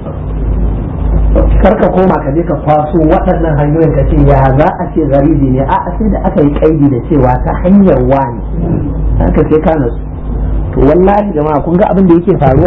karka koma ka je ka kwaso waɗannan hanyoyin ka ce ya za a ce garibi ne a sai da aka yi kaidi da cewa ta hanyar wani haka sai ka nasu to wallahi jama'a kun ga abin da yake faruwa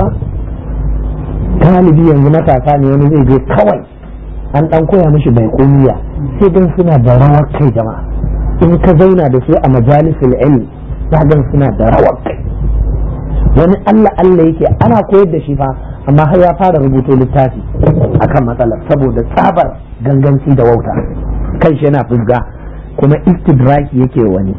galibi yanzu matasa ne wani zai je kawai an dan koya mishi bai komiya sai dan suna da rawar kai jama'a in ka zauna da su a majalisul ilm za gan suna da rawar kai wani Allah Allah yake ana koyar da shi fa amma har ya fara rubuto littafi akan matsalar saboda tsabar ganganci da wauta kan shi yana fusga kuma istidraki yake wani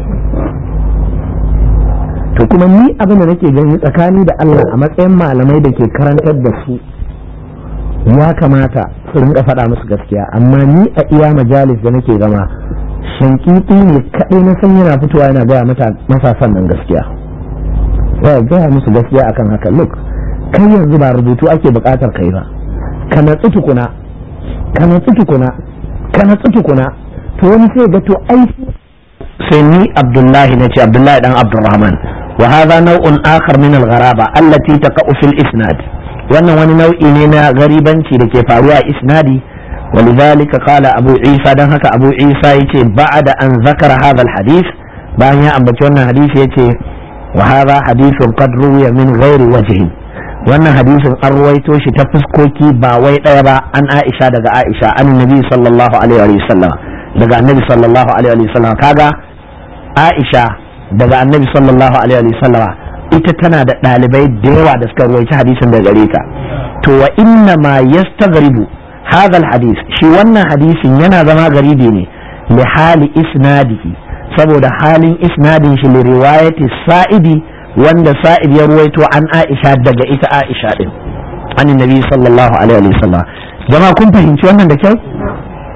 to kuma ni abin da nake gani tsakani da Allah a matsayin malamai da ke karantar da su ya kamata su rinka faɗa musu gaskiya amma ni a iya majalis da nake zama shankiti ne kaɗai na san yana fitowa yana gaya matasan nan gaskiya ya gaya musu gaskiya akan haka look kai yanzu ba rubutu ake buƙatar kai ba ka natsu tukuna ka natsu tukuna ka natsu tukuna to wani sai ga to ai sai ni abdullahi nace abdullahi dan abdurrahman wa hadha naw'un akhar min al-gharaba allati taqa'u fil isnad wannan wani nau'i ne na garibanci da ke faruwa a isnadi ولذلك قال أبو عيسى دان هكا أبو عيسى يتي بعد أن ذكر هذا الحديث بان يا أبو حديث يتي وهذا حديث قد روي من غير وجه wannan hadisin an ruwaito shi ta fuskoki ba wai ɗaya ba an aisha daga aisha an nabi sallallahu alaihi wa sallam daga annabi sallallahu alaihi wa sallam kaga aisha daga annabi sallallahu alaihi wa sallam ita tana da ɗalibai da yawa da suka ruwaici hadisin daga gare ta to wa inna ma yastaghribu hadha hadis shi wannan hadisin yana zama garibi ne li hali isnadihi saboda halin isnadin shi li riwayati sa'idi wanda sa'id ya ruwaito an aisha daga ita aisha din an nabi sallallahu alaihi wasallam jama'a kun fahimci wannan da kyau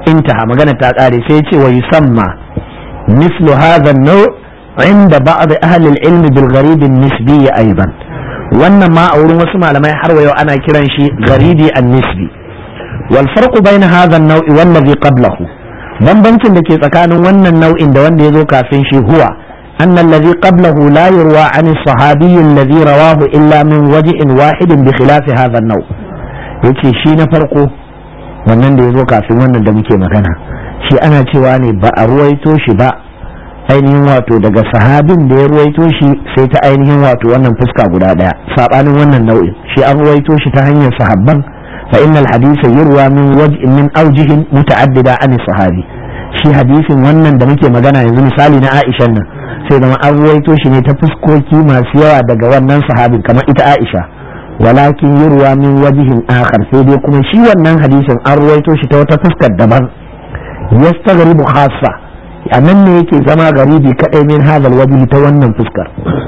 intaha magana ta ƙare sai ce wa yusamma mislu hadha an-naw' inda ba'd ahli al-ilm bil gharib an-nisbi aidan wannan ma a wurin wasu malamai har wayo ana kiran shi gharibi an-nisbi wal farqu bayna hadha an-naw' wal ladhi qablahu bambancin da ke tsakanin wannan nau'in da wanda ya zo kafin shi huwa أن الذي قبله لا يروى عن الصحابي الذي رواه إلا من وجه واحد بخلاف هذا النوع yace shi na farko wannan da ya zo kafin wannan da muke magana shi ana cewa ne ba a ruwaito shi ba ainihin wato daga sahabin da ya ruwaito shi sai ta ainihin wato wannan fuska guda daya sabanin wannan nau'in shi an ruwaito shi ta hanyar sahabban fa innal hadisa yurwa min waj'in min awjihin muta'addida an sahabi shi hadisin wannan da muke magana yanzu misali na Aisha nan sai zama an ruwaito shi ne ta fuskoki masu yawa daga wannan sahabin kamar ita Aisha walakin yurwa min wajihin akhar sai dai kuma shi wannan hadisin an ruwaito shi ta wata fuskar daban yastaghribu khassa a nan ne yake zama garibi kadai min hadal wajhi ta wannan fuskar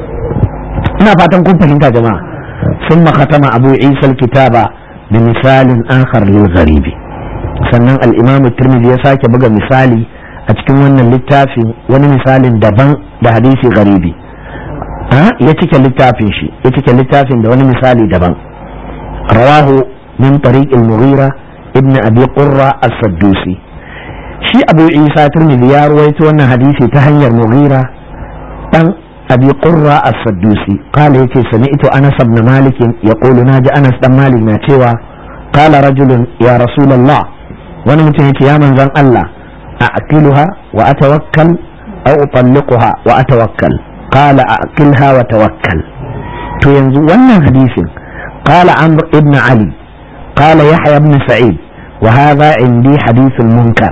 ina fatan kun fahimta jama'a ثم ختم أبو عيسى الكتاب بمثال آخر للغريب sannan al'imamu turmizi ya sake buga misali a cikin wannan littafin wani misalin daban da hadisi garibi ya cike littafin shi ya cike littafin da wani misali daban rawahu min tariq al-mughira ibn abi qurra as-saddusi shi abu isa turmizi ya ruwaito wannan hadisi ta hanyar mughira dan abi qurra as-saddusi qala yace sami'tu anas ibn malik yaqulu naji anas dan malik na cewa qala rajulun ya rasulullah wani mutum yace ya manzon Allah a aqiluha wa atawakkal aw utalliquha wa atawakkal qala aqilha wa tawakkal to yanzu wannan hadisin qala amr ibn ali qala yahya ibn sa'id wa hadha indi hadithun munkar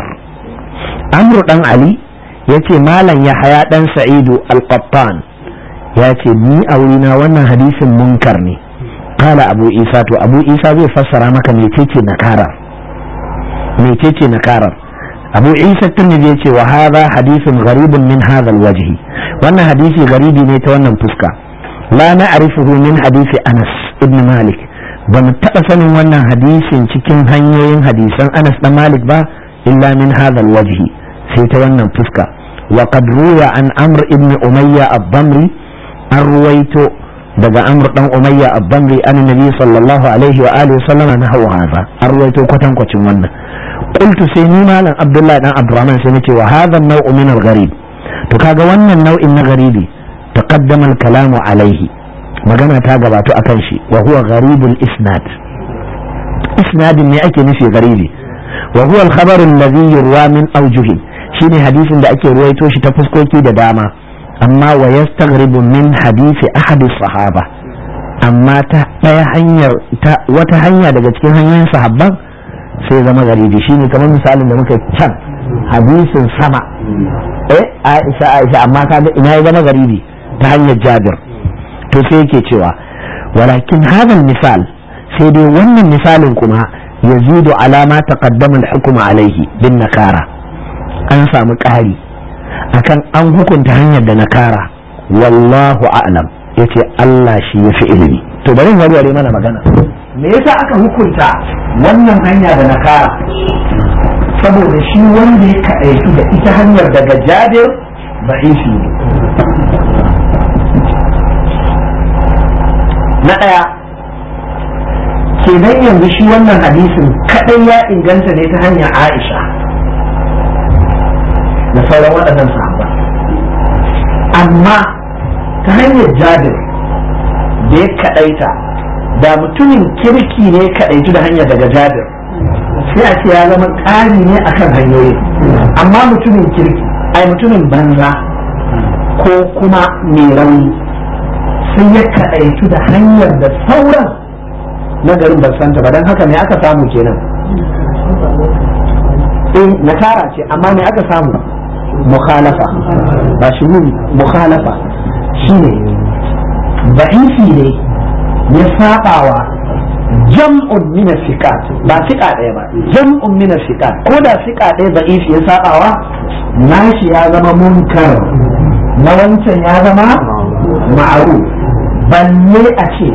amr dan ali yace malam yahya dan sa'idu al-qattan yace ni a wurina wannan hadisin munkar ne qala abu isa to abu isa zai fassara maka mecece nakara mecece nakarar abu isa tirmidhi yace wa hadha hadithun gharibun min hadha alwajhi wannan hadisi garibi ne ta wannan fuska la na'rifuhu min hadisi anas ibn malik ba mu taɓa sanin wannan hadisin cikin hanyoyin hadisan anas dan malik ba illa min hadha alwajhi sai ta wannan fuska wa qad ruya an amr ibn umayya ad-damri an ruwaito daga amr dan umayya ad-damri an nabi sallallahu alaihi wa alihi wasallam nahawa hadha an ruwaito kwatankwacin wannan qultu sai ni malam abdullahi dan abdurrahman sai nace wa hadha an-naw'u min al-gharib to kaga wannan nau'in na garibi taqaddama al-kalamu alaihi magana ta gabato akan shi wa huwa gharibul isnad isnadin ne ake nufi garibi wa huwa al-khabar alladhi yurwa min awjuhin shine hadisin da ake ruwaito shi ta fuskoki da dama amma wa yastaghribu min hadisi ahadi sahaba amma ta daya hanyar ta wata hanya daga cikin hanyoyin sahabban sai zama garibi shine kamar misalin da muka can hadisin sama eh Aisha Aisha amma kaga ina ya zama garibi ta hanyar Jabir to sai yake cewa walakin hadal misal sai dai wannan misalin kuma yazidu alama taqaddama al-hukm alaihi bin nakara an samu ƙari akan an hukunta hanyar da nakara wallahu a'lam yace Allah shi ya fi ilimi to bari in warware mana magana me yasa aka hukunta wannan hanya da nakara saboda shi wanda ya kaɗaitu da ita hanyar daga jabir ba'ishi ne na ɗaya kenan yanzu shi wannan hadisin kaɗai ya inganta ne ta hanyar aisha da sauran waɗannan sahabban amma ta hanyar jabir da ya kaɗaita da mutumin kirki ne kaɗaitu da hanyar daga jabir sai a ce ya zama ƙari ne akan hanyoyi amma mutumin kirki ai mutumin banza ko kuma mai rauni sai ya kaɗaitu da hanyar da sauran na garin ban santa ba don haka me aka samu kenan eh nakara ce amma me aka samu mukhalafa ba shi mukhalafa shine ba'isi ne ya sabawa jam'un min sikat ba sika ɗaya ba jam'un min sikat ko da sika ɗaya ba'isi ya sabawa nashi ya zama munkar na wancan ya zama ma'aru balle a ce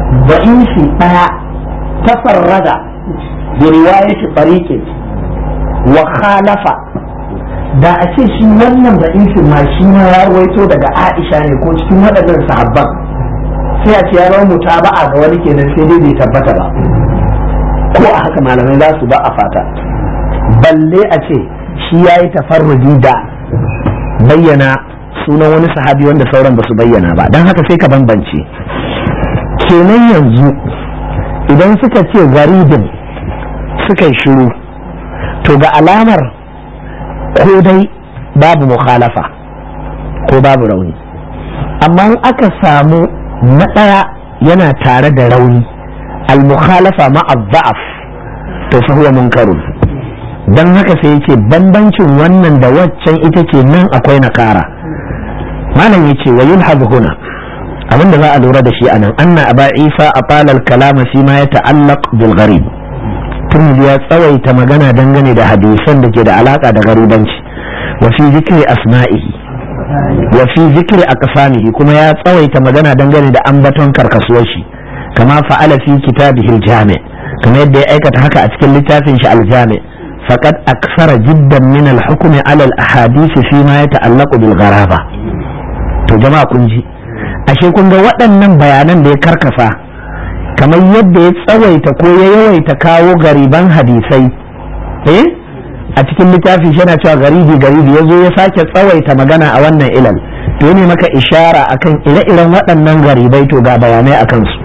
ba'isi ɗaya tafarrada bi riwayati tariqin wa khalafa da a ce shi wannan da'ifin ma shi ma ya rawaito daga Aisha ne ko cikin waɗannan sahabban sai a ce ya zama mutaba'a ga wani kenan sai dai bai tabbata ba ko a haka malamai za su ba a fata balle a ce shi ya yi tafarrudi da bayyana sunan wani sahabi wanda sauran ba su bayyana ba don haka sai ka bambance kenan yanzu idan suka ce garibin suka yi shiru to ga alamar ko dai babu mukhalafa ko babu rauni amma in aka samu na ɗaya yana tare da rauni al-mukhalafa ma'a dha'af to fa huwa munkarun dan haka sai yace bambancin wannan da waccan ita ce nan akwai nakara malam yace wa yulhaz huna abin da za a lura da shi anan anna aba isa atala al-kalama fi ma yata'allaq bil gharib turmudi ya tsawaita magana dangane da hadisan da ke da alaka da garibanci wa fi zikri asma'ihi wa fi zikri aqsamihi kuma ya tsawaita magana dangane da ambaton karkasuwar shi kama fa'ala fi kitabihi al-jami' kama yadda ya aikata haka a cikin littafin shi al-jami' faqad aksara jiddan min al-hukm ala al-ahadith fi ma yata'allaqu bil gharaba to jama'a kun ji ashe kun ga waɗannan bayanan da ya karkasa kamar yadda ya tsawaita ko ya yawaita kawo gariban hadisai eh a cikin littafin shi yana cewa garibi garibi ya zo ya sake tsawaita magana a wannan ilal to ne maka ishara akan ire-iren waɗannan garibai to ga bayanai a kansu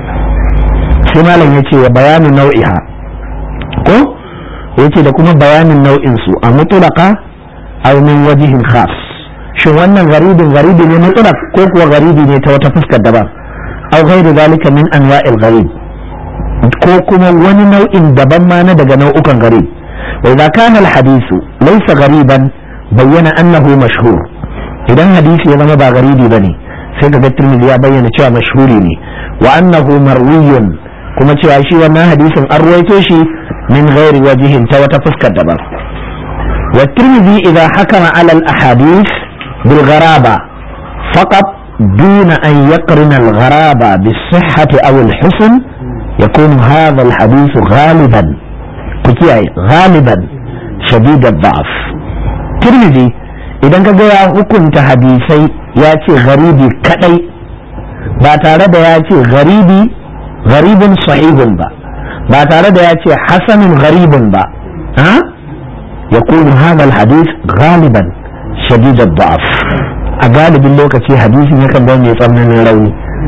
sai malam ya ce wa bayanin nau'iha ko ya ce da kuma bayanin nau'in su a mutulaka aw min wajihin khas shin wannan garibin garibi ne mutulak ko kuwa garibi ne ta wata fuskar daban aw ghairu zalika min anwa'il gharib ko kuma wani nau'in daban ma na daga nau'ukan garib وإذا كان الحديث ليس غريبا بين أنه مشهور إذا حديث يزما با غريبي بني sai ga Tirmidhi ya bayyana cewa mashhuri ne wa annahu marwiyun kuma cewa shi wannan hadisin an ruwaito shi min ghairi wajihin ta wata fuskar daban wa Tirmidhi idza hakama ala al ahadith bil gharaba faqat دون أن يقرن الغرابة بالصحة أو الحسن يكون هذا الحديث غالبا ku kiyaye galiban shadidar da'af tirmidhi idan ka ga ya hukunta hadisai ya ce garibi kadai ba tare da ya ce garibi garibin sahihun ba ba tare da ya ce hasanin garibin ba ha ya kunu hadal hadis galiban shadidar da'af a galibin lokaci hadisin yakan zama mai tsananin rauni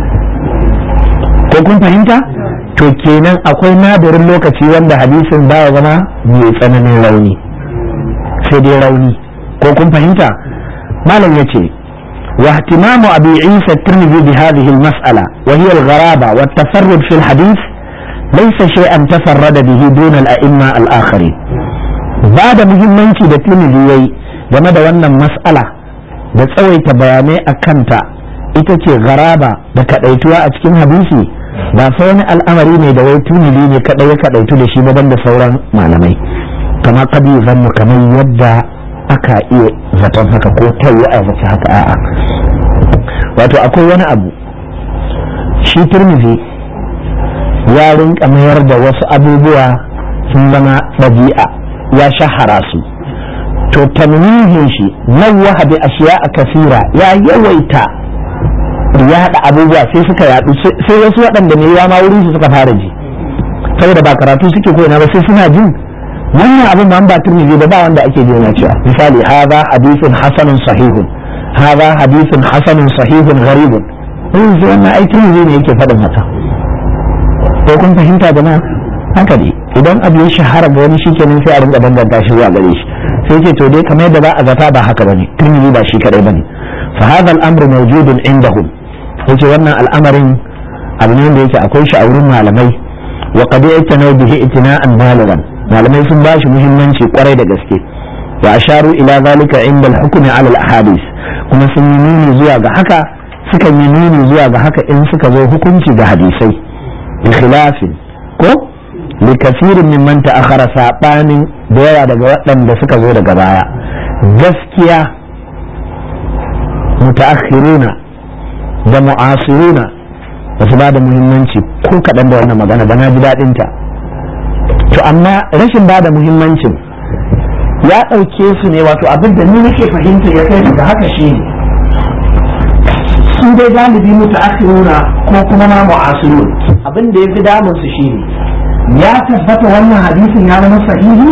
ko kun fahimta to kenan akwai nadirin lokaci wanda hadisin baya zama mai tsananin rauni sai dai rauni ko kun fahimta malam yace wa ihtimamu abi isa tirmidhi bi hadhihi al-mas'ala wa hiya al-gharaba wa at-tafarrud fi al-hadith laysa shay'an tafarrada bihi duna al-a'imma al-akharin ba da muhimmanci da tirmidhi yayi game da wannan mas'ala da tsawaita bayanai a kanta ita ce garaba da kadaituwa a cikin hadisi ba fa wani al'amari ne da wai tunili ne kadai ya kadaitu da shi ba da sauran malamai kama kadi zanmu kamar yadda aka iya zaton haka ko ta yi a zace haka a'a wato akwai wani abu shi turmizi ya rinka mayar da wasu abubuwa sun zama ɗabi'a ya shahara su to tanwihin shi nawwaha bi ashiya a kasira ya yawaita yaɗa abubuwa sai suka yaɗu sai wasu waɗanda ne ya ma wurin su suka fara ji saboda ba karatu suke ko ina ba sai suna jin wannan abin ba ba turmizi ba ba wanda ake ji na cewa misali hadha hadithun hasanun sahihun hadha hadithun hasanun sahihun gharibun in sai wannan ai turmizi ne yake faɗin haka ko kun fahimta jama'a haka ne idan abu ya shahara ga wani shikenan sai a rinka danganta shi zuwa gare shi sai ce to dai kamar yadda za a zata ba haka bane turmizi ba shi kadai bane fa hadha al-amru mawjudun indahum yace wannan al'amarin abu ne da yake akwai shi a wurin malamai wa qad yatanaw bihi itina'an baligan malamai sun ba shi muhimmanci kwarai da gaske wa asharu ila zalika inda al-hukmi ala al-ahadith kuma sun yi nuni zuwa ga haka suka yi nuni zuwa ga haka in suka zo hukunci ga hadisai bi khilafin ko li kasirin mimman ta'akhara sabanin da yawa daga waɗanda suka zo daga baya gaskiya mutaakhiruna da mu'asiruna ba su ba da muhimmanci ko kaɗan da wannan magana ba na ji daɗin ta to amma rashin ba da muhimmancin ya ɗauke su ne wato abin da ni nake fahimta ya kai daga haka shi ne su dai galibi mutaakhiruna ko kuma ma mu'asirun abin da ya fi damun su shine ya tabbata wannan hadisin ya zama sahihi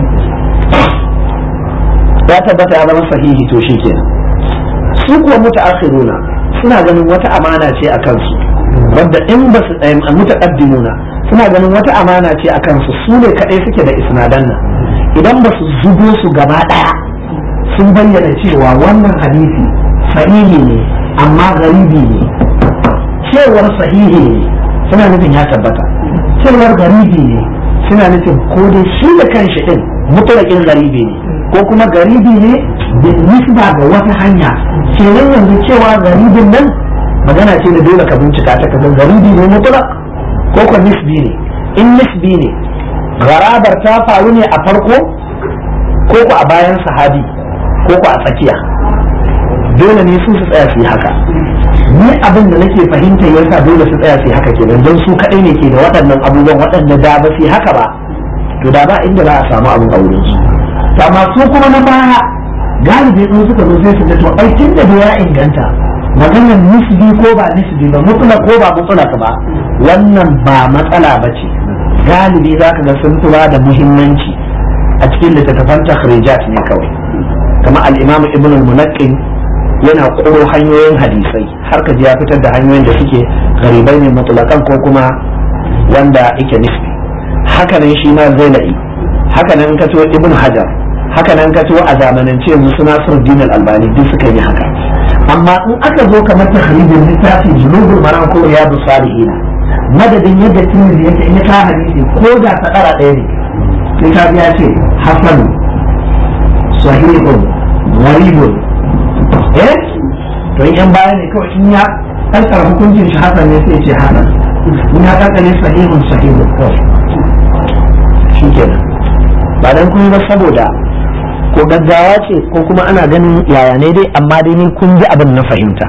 ya tabbata ya zama sahihi to shi kenan su kuwa mutaakhiruna suna ganin wata amana ce a kansu wadda in ba su tsaye mutaqaddimuna suna ganin wata amana ce a kansu su ne kadai suke da isnadan nan idan ba su zubo su gaba daya sun bayyana cewa wannan hadisi sahihi ne amma garibi ne cewar sahihi ne suna nufin ya tabbata cewar garibi ne suna nufin ko dai shi da kanshi din mutulakin garibi ne ko kuma garibi ne da nisba ga wata hanya kenan yanzu cewa garibin nan magana ce da dole ka bincika ta kaga garibi ne mutulak ko ko nisbi ne in nisbi ne garabar ta faru ne a farko ko ko a bayan sahabi ko ko a tsakiya dole ne su su tsaya su yi haka ni abin da nake fahimta yasa dole su tsaya su yi haka kenan don su kaɗai ne ke da waɗannan abubuwan waɗanda da ba su yi haka ba to da ba inda za a samu abin a wurin su to amma su kuma na baya galibi in suka zo sai su ga to ai tun da ya inganta maganar nisbi ko ba nisbi ba mutula ko ba mutula ba wannan ba matsala ba ce galibi za ka ga sun fi da muhimmanci a cikin littattafan takhrijat ne kawai kama al-imam ibn al-munaqqin yana koro hanyoyin hadisai har ka ji ya fitar da hanyoyin da suke garibai ne mutulakan ko kuma wanda yake nisbi haka nan shi ma zainai haka nan ka ibn hajar haka nan ka a zamanance yanzu suna din albani duk suka yi haka amma in aka zo kamar tahrijin littafin junubul maram ko riyadu salihin madadin yadda tirmidhi yake in ya ka hadisi ko da ta dara ɗaya ne sai ka ya ce hasan sahihun gharibun eh to in yan baya ne kawai in ya kankara hukuncin shi hasan ne sai ce hasan in ya kankare sahihun sahihun kawai shi kenan ba dan kuma ba saboda ko gaggawa ce ko kuma ana ganin yaya ne dai amma dai ni kun ji abin na fahimta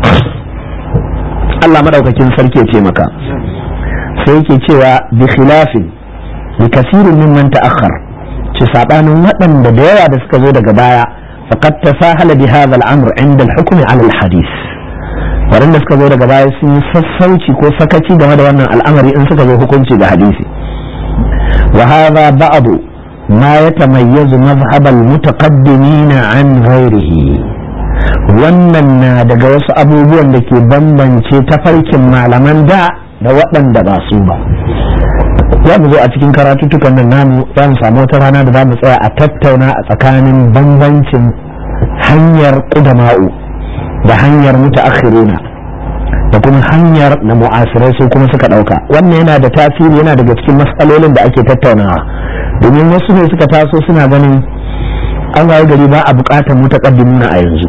Allah madaukakin sarki ya taimaka sai yake cewa bi khilafin bi kasirin mimman ta'akhkhar ci sabanin waɗanda da yawa da suka zo daga baya faqad tasahala bi hadha al-amr 'inda al-hukm 'ala al-hadith waɗanda suka zo daga baya sun yi sassauci ko sakaci game da wannan al'amari in suka zo hukunci da hadisi wa hadha ba'du ma yatamayyazu madhhab al-mutaqaddimin 'an ghayrihi wannan na daga wasu abubuwan da ke bambance tafarkin malaman da da waɗanda ba su ba za mu zo a cikin karatuttukan nan namu za mu samu wata rana da za mu tsaya a tattauna a tsakanin bambancin hanyar ƙudama'u da hanyar mutaakhiruna da kuma hanyar na mu'asirai su kuma suka ɗauka wannan yana da tasiri yana daga cikin matsalolin da ake tattaunawa domin wasu ne suka taso suna ganin an waye gari ba a buƙatar mutaqaddimuna a yanzu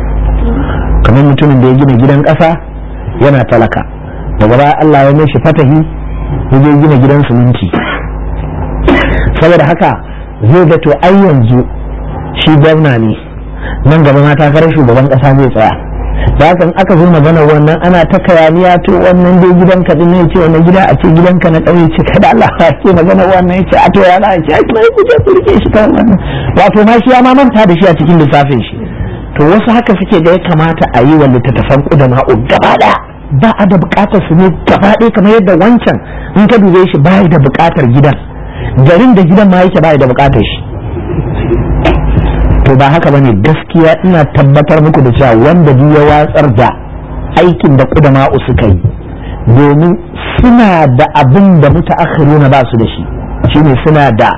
kamar mutumin da ya gina gidan ƙasa yana talaka daga baya Allah ya mishi fatahi ya je gina gidan siminti saboda haka zai ga to ai yanzu shi gwamna ne nan gaba ma takarar shugaban kasa zai tsaya da haka in aka zo magana wannan ana ta kayaniya to wannan dai gidan ka din ce wannan gida a ce gidanka na ƙauye ce kada Allah ya ce magana wannan ya ce a to ya za a ce ai kuma ku je ku rike shi kan wannan wato ma shi ya ma manta da shi a cikin lissafin shi to wasu haka suke ga ya kamata a yi wa littattafan ƙudama'u gaba ɗaya ba a da bukatar su ne gaba ɗaya kamar yadda wancan in ka dube shi ba da bukatar gidan garin da gidan ma yake ba da bukatar shi to ba haka bane gaskiya ina tabbatar muku da cewa wanda duk ya watsar da aikin da kudama'u suka yi domin suna da abin da mutaakhiruna ba su da shi shine suna da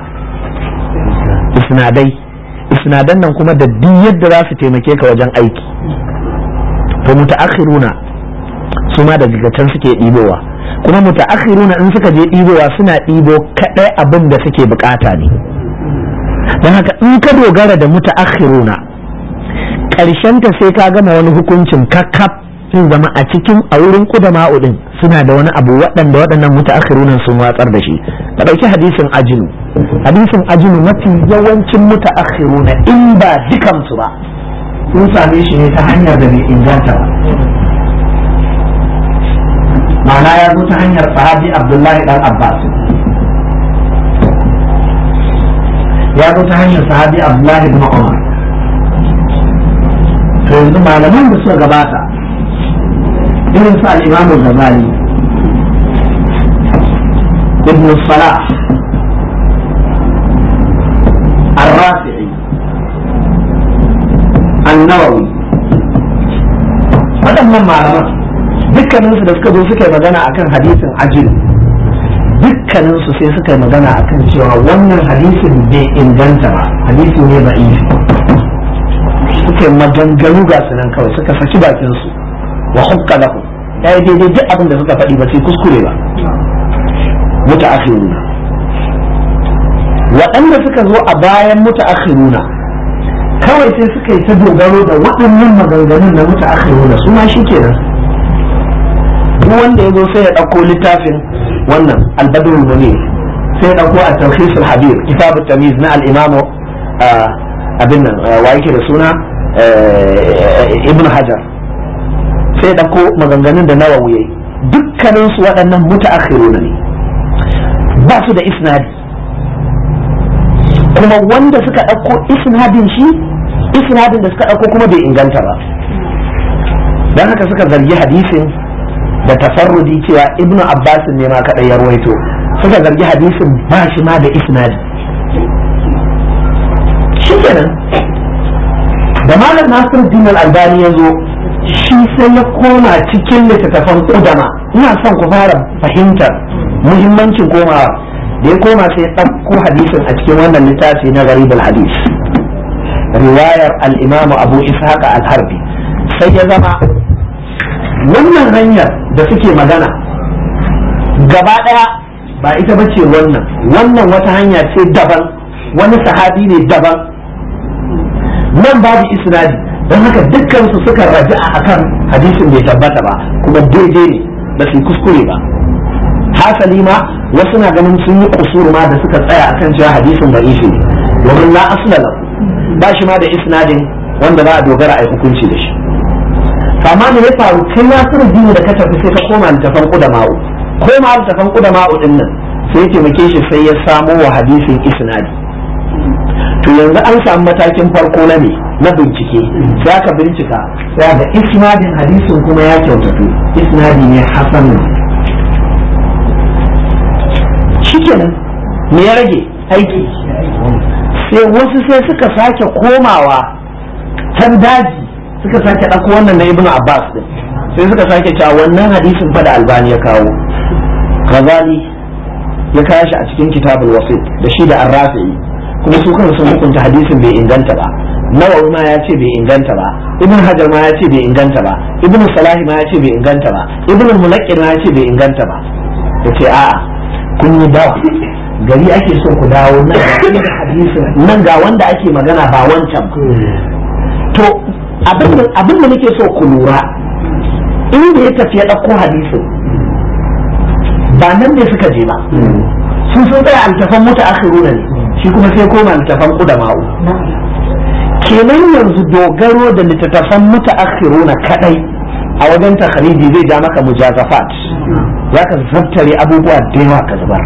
isnadai isnadan nan kuma da duk yadda za su taimake ka wajen aiki to mutaakhiruna su ma daga can suke ɗibowa kuma mutaakhiruna in suka je ɗibowa suna ɗibo kaɗai abin da suke bukata ne don haka in ka dogara da mutaakhiruna ta sai ka gama wani hukuncin kakkaf sun zama a cikin a wurin kudama'u din suna da wani abu waɗanda waɗannan mutaakhirunan sun watsar da shi ka ɗauki hadisin ajinu hadisin ajinu mafi yawancin mutaakhiruna in ba dukansu ba sun same shi ne ta hanyar da bai inganta ba ma'ana ya zo ta hanyar sahabi abdullahi dan abbas ya zo ta hanyar sahabi abdullahi ibn umar to yanzu malaman da suka gabata irin su al-imam al-ghazali ibn salah الرافعي النووي waɗannan malaman dukkaninsu da suka zo suka yi magana akan hadisin ajil dukkaninsu sai suka yi magana akan cewa wannan hadisin bai inganta ba hadisi ne ba suka yi maganganu ga su nan kawai suka saki bakinsu wa hukka lahu ya yi daidai duk abin da suka faɗi ba sai kuskure ba muta akhiruna waɗanda suka zo a bayan muta akhiruna kawai sai suka yi ta dogaro da waɗannan maganganun na muta akhiruna su ma shi kenan duk wanda ya zo sai ya ɗauko littafin wannan albadrul munir sai ya ɗauko a tawhisul habib kitab tamiz na al-imamu abin nan wa yake da suna ibn hajar sai ya ɗauko maganganun da nawawi yayi dukkanin su waɗannan mutaakhiruna ne ba su da isnadi kuma wanda suka ɗauko isnadin shi isnadin da suka ɗauko kuma bai inganta ba don haka suka zargi hadisin da tafarrudi cewa ibn abbas ne ma kadai ya ruwaito suka zargi hadisin ba shi ma da isnadi shikenan da malam nasiruddin al-albani ya zo shi sai ya koma cikin littattafan kudama ina son ku fara fahimtar muhimmancin komawa da ya koma sai ya ɗauko hadisin a cikin wannan littafi na garibul hadis riwayar al-imam abu ishaq al-harbi sai ya zama wannan hanyar da suke magana gaba ɗaya ba ita ba ce wannan wannan wata hanya ce daban wani sahabi ne daban nan babu isnadi don haka dukkansu suka raja a kan hadisin bai tabbata ba kuma daidai ne ba su kuskure ba hasali ma wasu na ganin sun yi kusur ma da suka tsaya akan cewa hadisin ba ishi ne domin la asla ba shi ma da isnadin wanda za a dogara a yi hukunci da shi amma me ya faru kai nasiru dini da ka tafi sai ka koma littafan kudama'u koma littafan kudama'u din nan sai ya taimake shi sai ya samo wa hadisin isnadi to yanzu an samu matakin farko na ne na bincike za ka bincika sai ga isnadin hadisin kuma ya kyautatu isnadi ne hasan shikenan me ya rage aiki sai wasu sai suka sake komawa can daji suka sake ɗauko wannan na ibnu abbas din sai suka sake cewa wannan hadisin fa da albani ya kawo kazali ya kawo shi a cikin kitabul wasit da shi da arrafi'i kuma su kansu sun hukunta hadisin bai inganta ba nawawi ma ya ce bai inganta ba ibn hajar ma ya ce bai inganta ba ibn salahi ma ya ce bai inganta ba ibn mulaqqin ma ya ce bai inganta ba yace a'a kun yi dawa gari ake so ku dawo nan ga hadisin nan ga wanda ake magana ba wancan to abin da nake so ku lura inda ya tafi ya ɗauko hadisin ba nan ne suka je ba sun sun tsaya altafan muta akhiruna ne shi kuma sai koma littafan kudama'u kenan yanzu dogaro da littattafan muta akhiruna kadai a wajen takhariji zai ja maka mujazafat za ka zabtare abubuwa da yawa ka zubar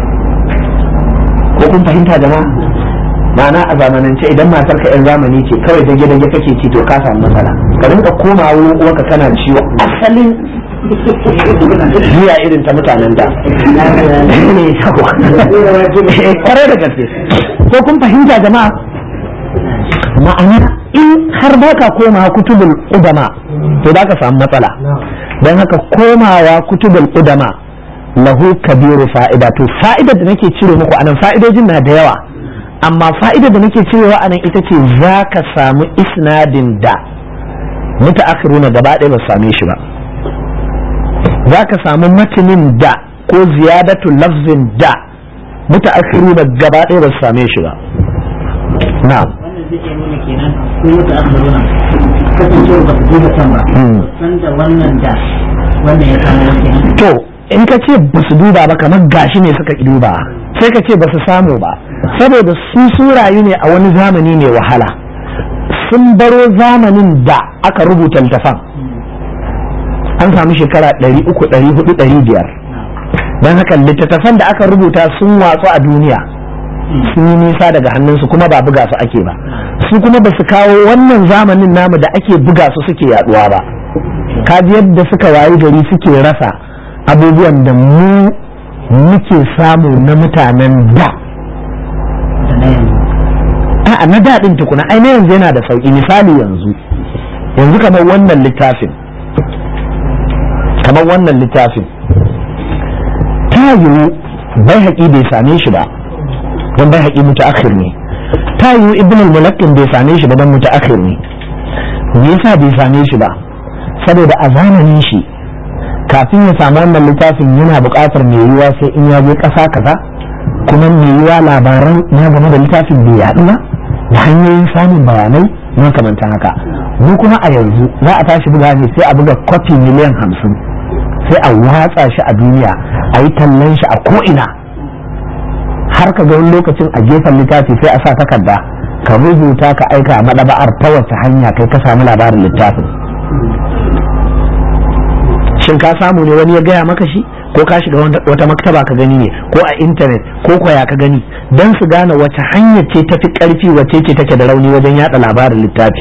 ko kun fahimta jama'a ma'ana a zamanance idan matar ka yan zamani ce kawai dage dage kake ci to ka samu matsala ka rinka koma wurin uwarka kana ciwo asalin jiya irin ta mutanen da kare da gaske ko kun fahimta jama'a ma'ana in har baka koma kutubul udama to za ka samu matsala don haka komawa kutubul udama lahu kabiru fa'ida to fa'idar da nake cire muku anan fa'idojin na da yawa amma fa'idar da nake cirewa anan ita ce za ka samu isnadin da mutaakhiruna gaba ɗaya ba same shi ba za ka samu matinin da ko ziyadatu lafzin da mutaakhiruna gaba ɗaya ba same shi ba na'am wannan zai iya nuna kenan ko mutu akhiruna kasancewar ba su duba can ba san da wannan da wannan ya kamo kenan to in ka ce ba su duba ba kamar gashi ne suka duba sai ka ce ba su samu ba saboda su sun rayu ne a wani zamani mai wahala sun baro zamanin da aka rubuta littafan an samu shekara 300 400 500 don haka littattafan da aka rubuta sun watsu a duniya sun yi nisa daga hannunsu kuma ba buga su ake ba su kuma ba su kawo wannan zamanin namu da ake buga su suke yaduwa ba kaji yadda suka wayi gari suke rasa abubuwan da mu muke samu na mutanen da a'a na daɗin tukuna ai na yanzu yana da sauƙi misali yanzu yanzu kamar wannan littafin kamar wannan littafin ta yiwu bai haƙi bai same shi ba don bai haƙi mutaakhir ne ta yiwu ibn al-mulaqqin bai same shi ba don mutaakhir ne me yasa bai same shi ba saboda a zamanin shi kafin ya samu wannan littafin yana buƙatar mai yiwuwa sai in ya je ƙasa kaza kuma mai yiwuwa labaran na game da littafin bai yaɗu ba da hanyoyin samun bayanai makamantan haka mu kuma a yanzu za a tashi buga ne sai a buga kwafi miliyan hamsin sai a watsa shi a duniya a yi tallan shi a ko'ina har ka ga wani lokacin a gefen littafi sai a sa takarda ka rubuta ka aika a madaba'ar ta wace hanya kai ka samu labarin littafin shin ka samu ne wani ya gaya maka shi ko ka shiga wata maktaba ka gani ne ko a intanet ko kwaya ka gani don su gane wace hanya ce tafi karfi wace ce take da rauni wajen yada labarin littafi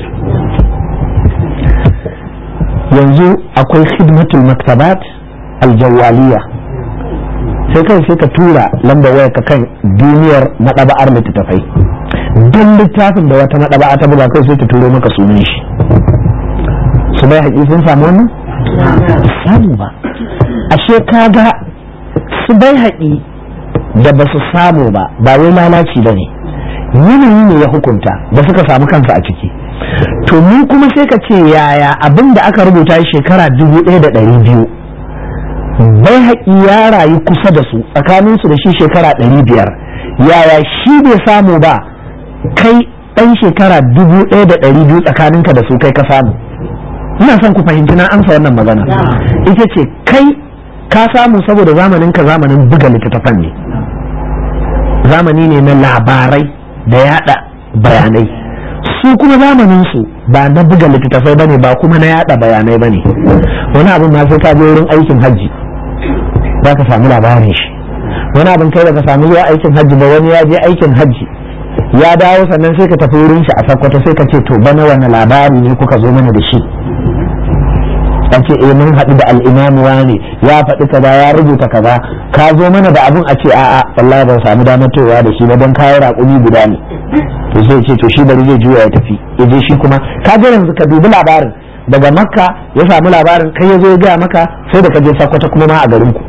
yanzu akwai khidmatul maktabat aljawaliya sai kai sai ka tura lambar waya ka kan duniyar madaba'ar littattafai don littafin da wata madaba'a ta buga kai sai ta turo maka sunan shi su bai haƙi sun samu wannan samu ba ashe kaga su bai haƙi da ba su samu ba ba wai lalaci ba ne yanayi ne ya hukunta da suka samu kansu a ciki to mu kuma sai ka ce yaya abin da aka rubuta shekara dubu ɗaya da ɗari biyu bai haƙi ya rayu kusa da su tsakaninsu da shi shekara ɗari biyar yaya shi bai samu ba kai ɗan shekara dubu ɗaya da ɗari biyu tsakaninka da su kai ka samu ina son ku fahimci na amsa wannan magana ita ce kai ka samu saboda zamanin ka zamanin buga littattafan ne zamani ne na labarai da yada bayanai su kuma zamanin su ba na buga littattafai bane ba kuma na yada bayanai bane wani abin ma sai ka je wurin aikin hajji za ka samu labarin shi wani abin kai baka samu zuwa aikin hajji ba wani ya je aikin hajji ya dawo sannan sai ka tafi wurin shi a sakkwato sai ka ce to bana wani labari ne kuka zo mana da shi an ce eh mun haɗu da al'imamu ne ya faɗi kaza ya rubuta kaza ka zo mana da abun a ce a'a wallahi ban samu damar towa da shi ba don kayan raƙumi guda ne to sai ce to shi bari zai juya ya tafi ya je shi kuma ka ga yanzu ka dubi labarin daga makka ya samu labarin kai ya zo ya gaya maka sai da ka je sakwata kuma ma a garin ku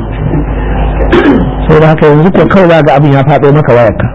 sai da haka yanzu ko kawai za ga abin ya faɗo maka wayarka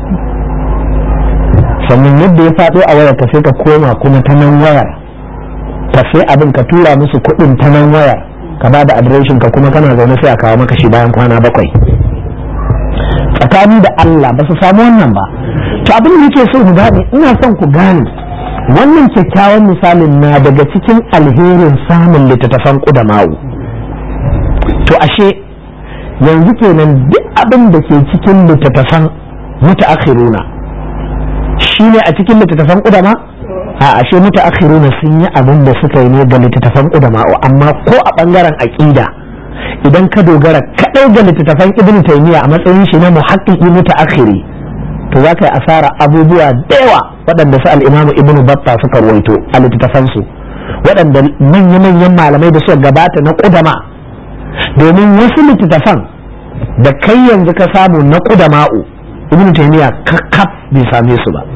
sannan yadda ya faɗo a wayarka sai ka koma kuma ta nan wayar ka sai abin ka tura musu kuɗin ta nan waya ka ba da adireshin ka kuma kana zaune sai a kawo maka shi bayan kwana bakwai tsakani da Allah ba su samu wannan ba to abin da nake so mu gane ina son ku gane wannan kyakkyawan misalin na daga cikin alherin samun littattafan ƙudamawu to ashe yanzu kenan duk abin da ke cikin littattafan mutaakhiruna shine a cikin littattafan ƙudama a ashe mutaakhiruna sun yi abin da suka yi ne ga littattafan qudama'u amma ko a bangaren aqida idan ka dogara kadai ga littattafan ibn taymiya a matsayin shi na muhaqqiqi mutaakhiri to za ka yi asara abubuwa da yawa waɗanda su al-imamu ibn batta suka ruwaito a littattafan su waɗanda manya-manyan malamai da suka gabata na qudama domin wasu littattafan da kai yanzu ka samu na qudama'u ibn taymiya kakkaf bai same su ba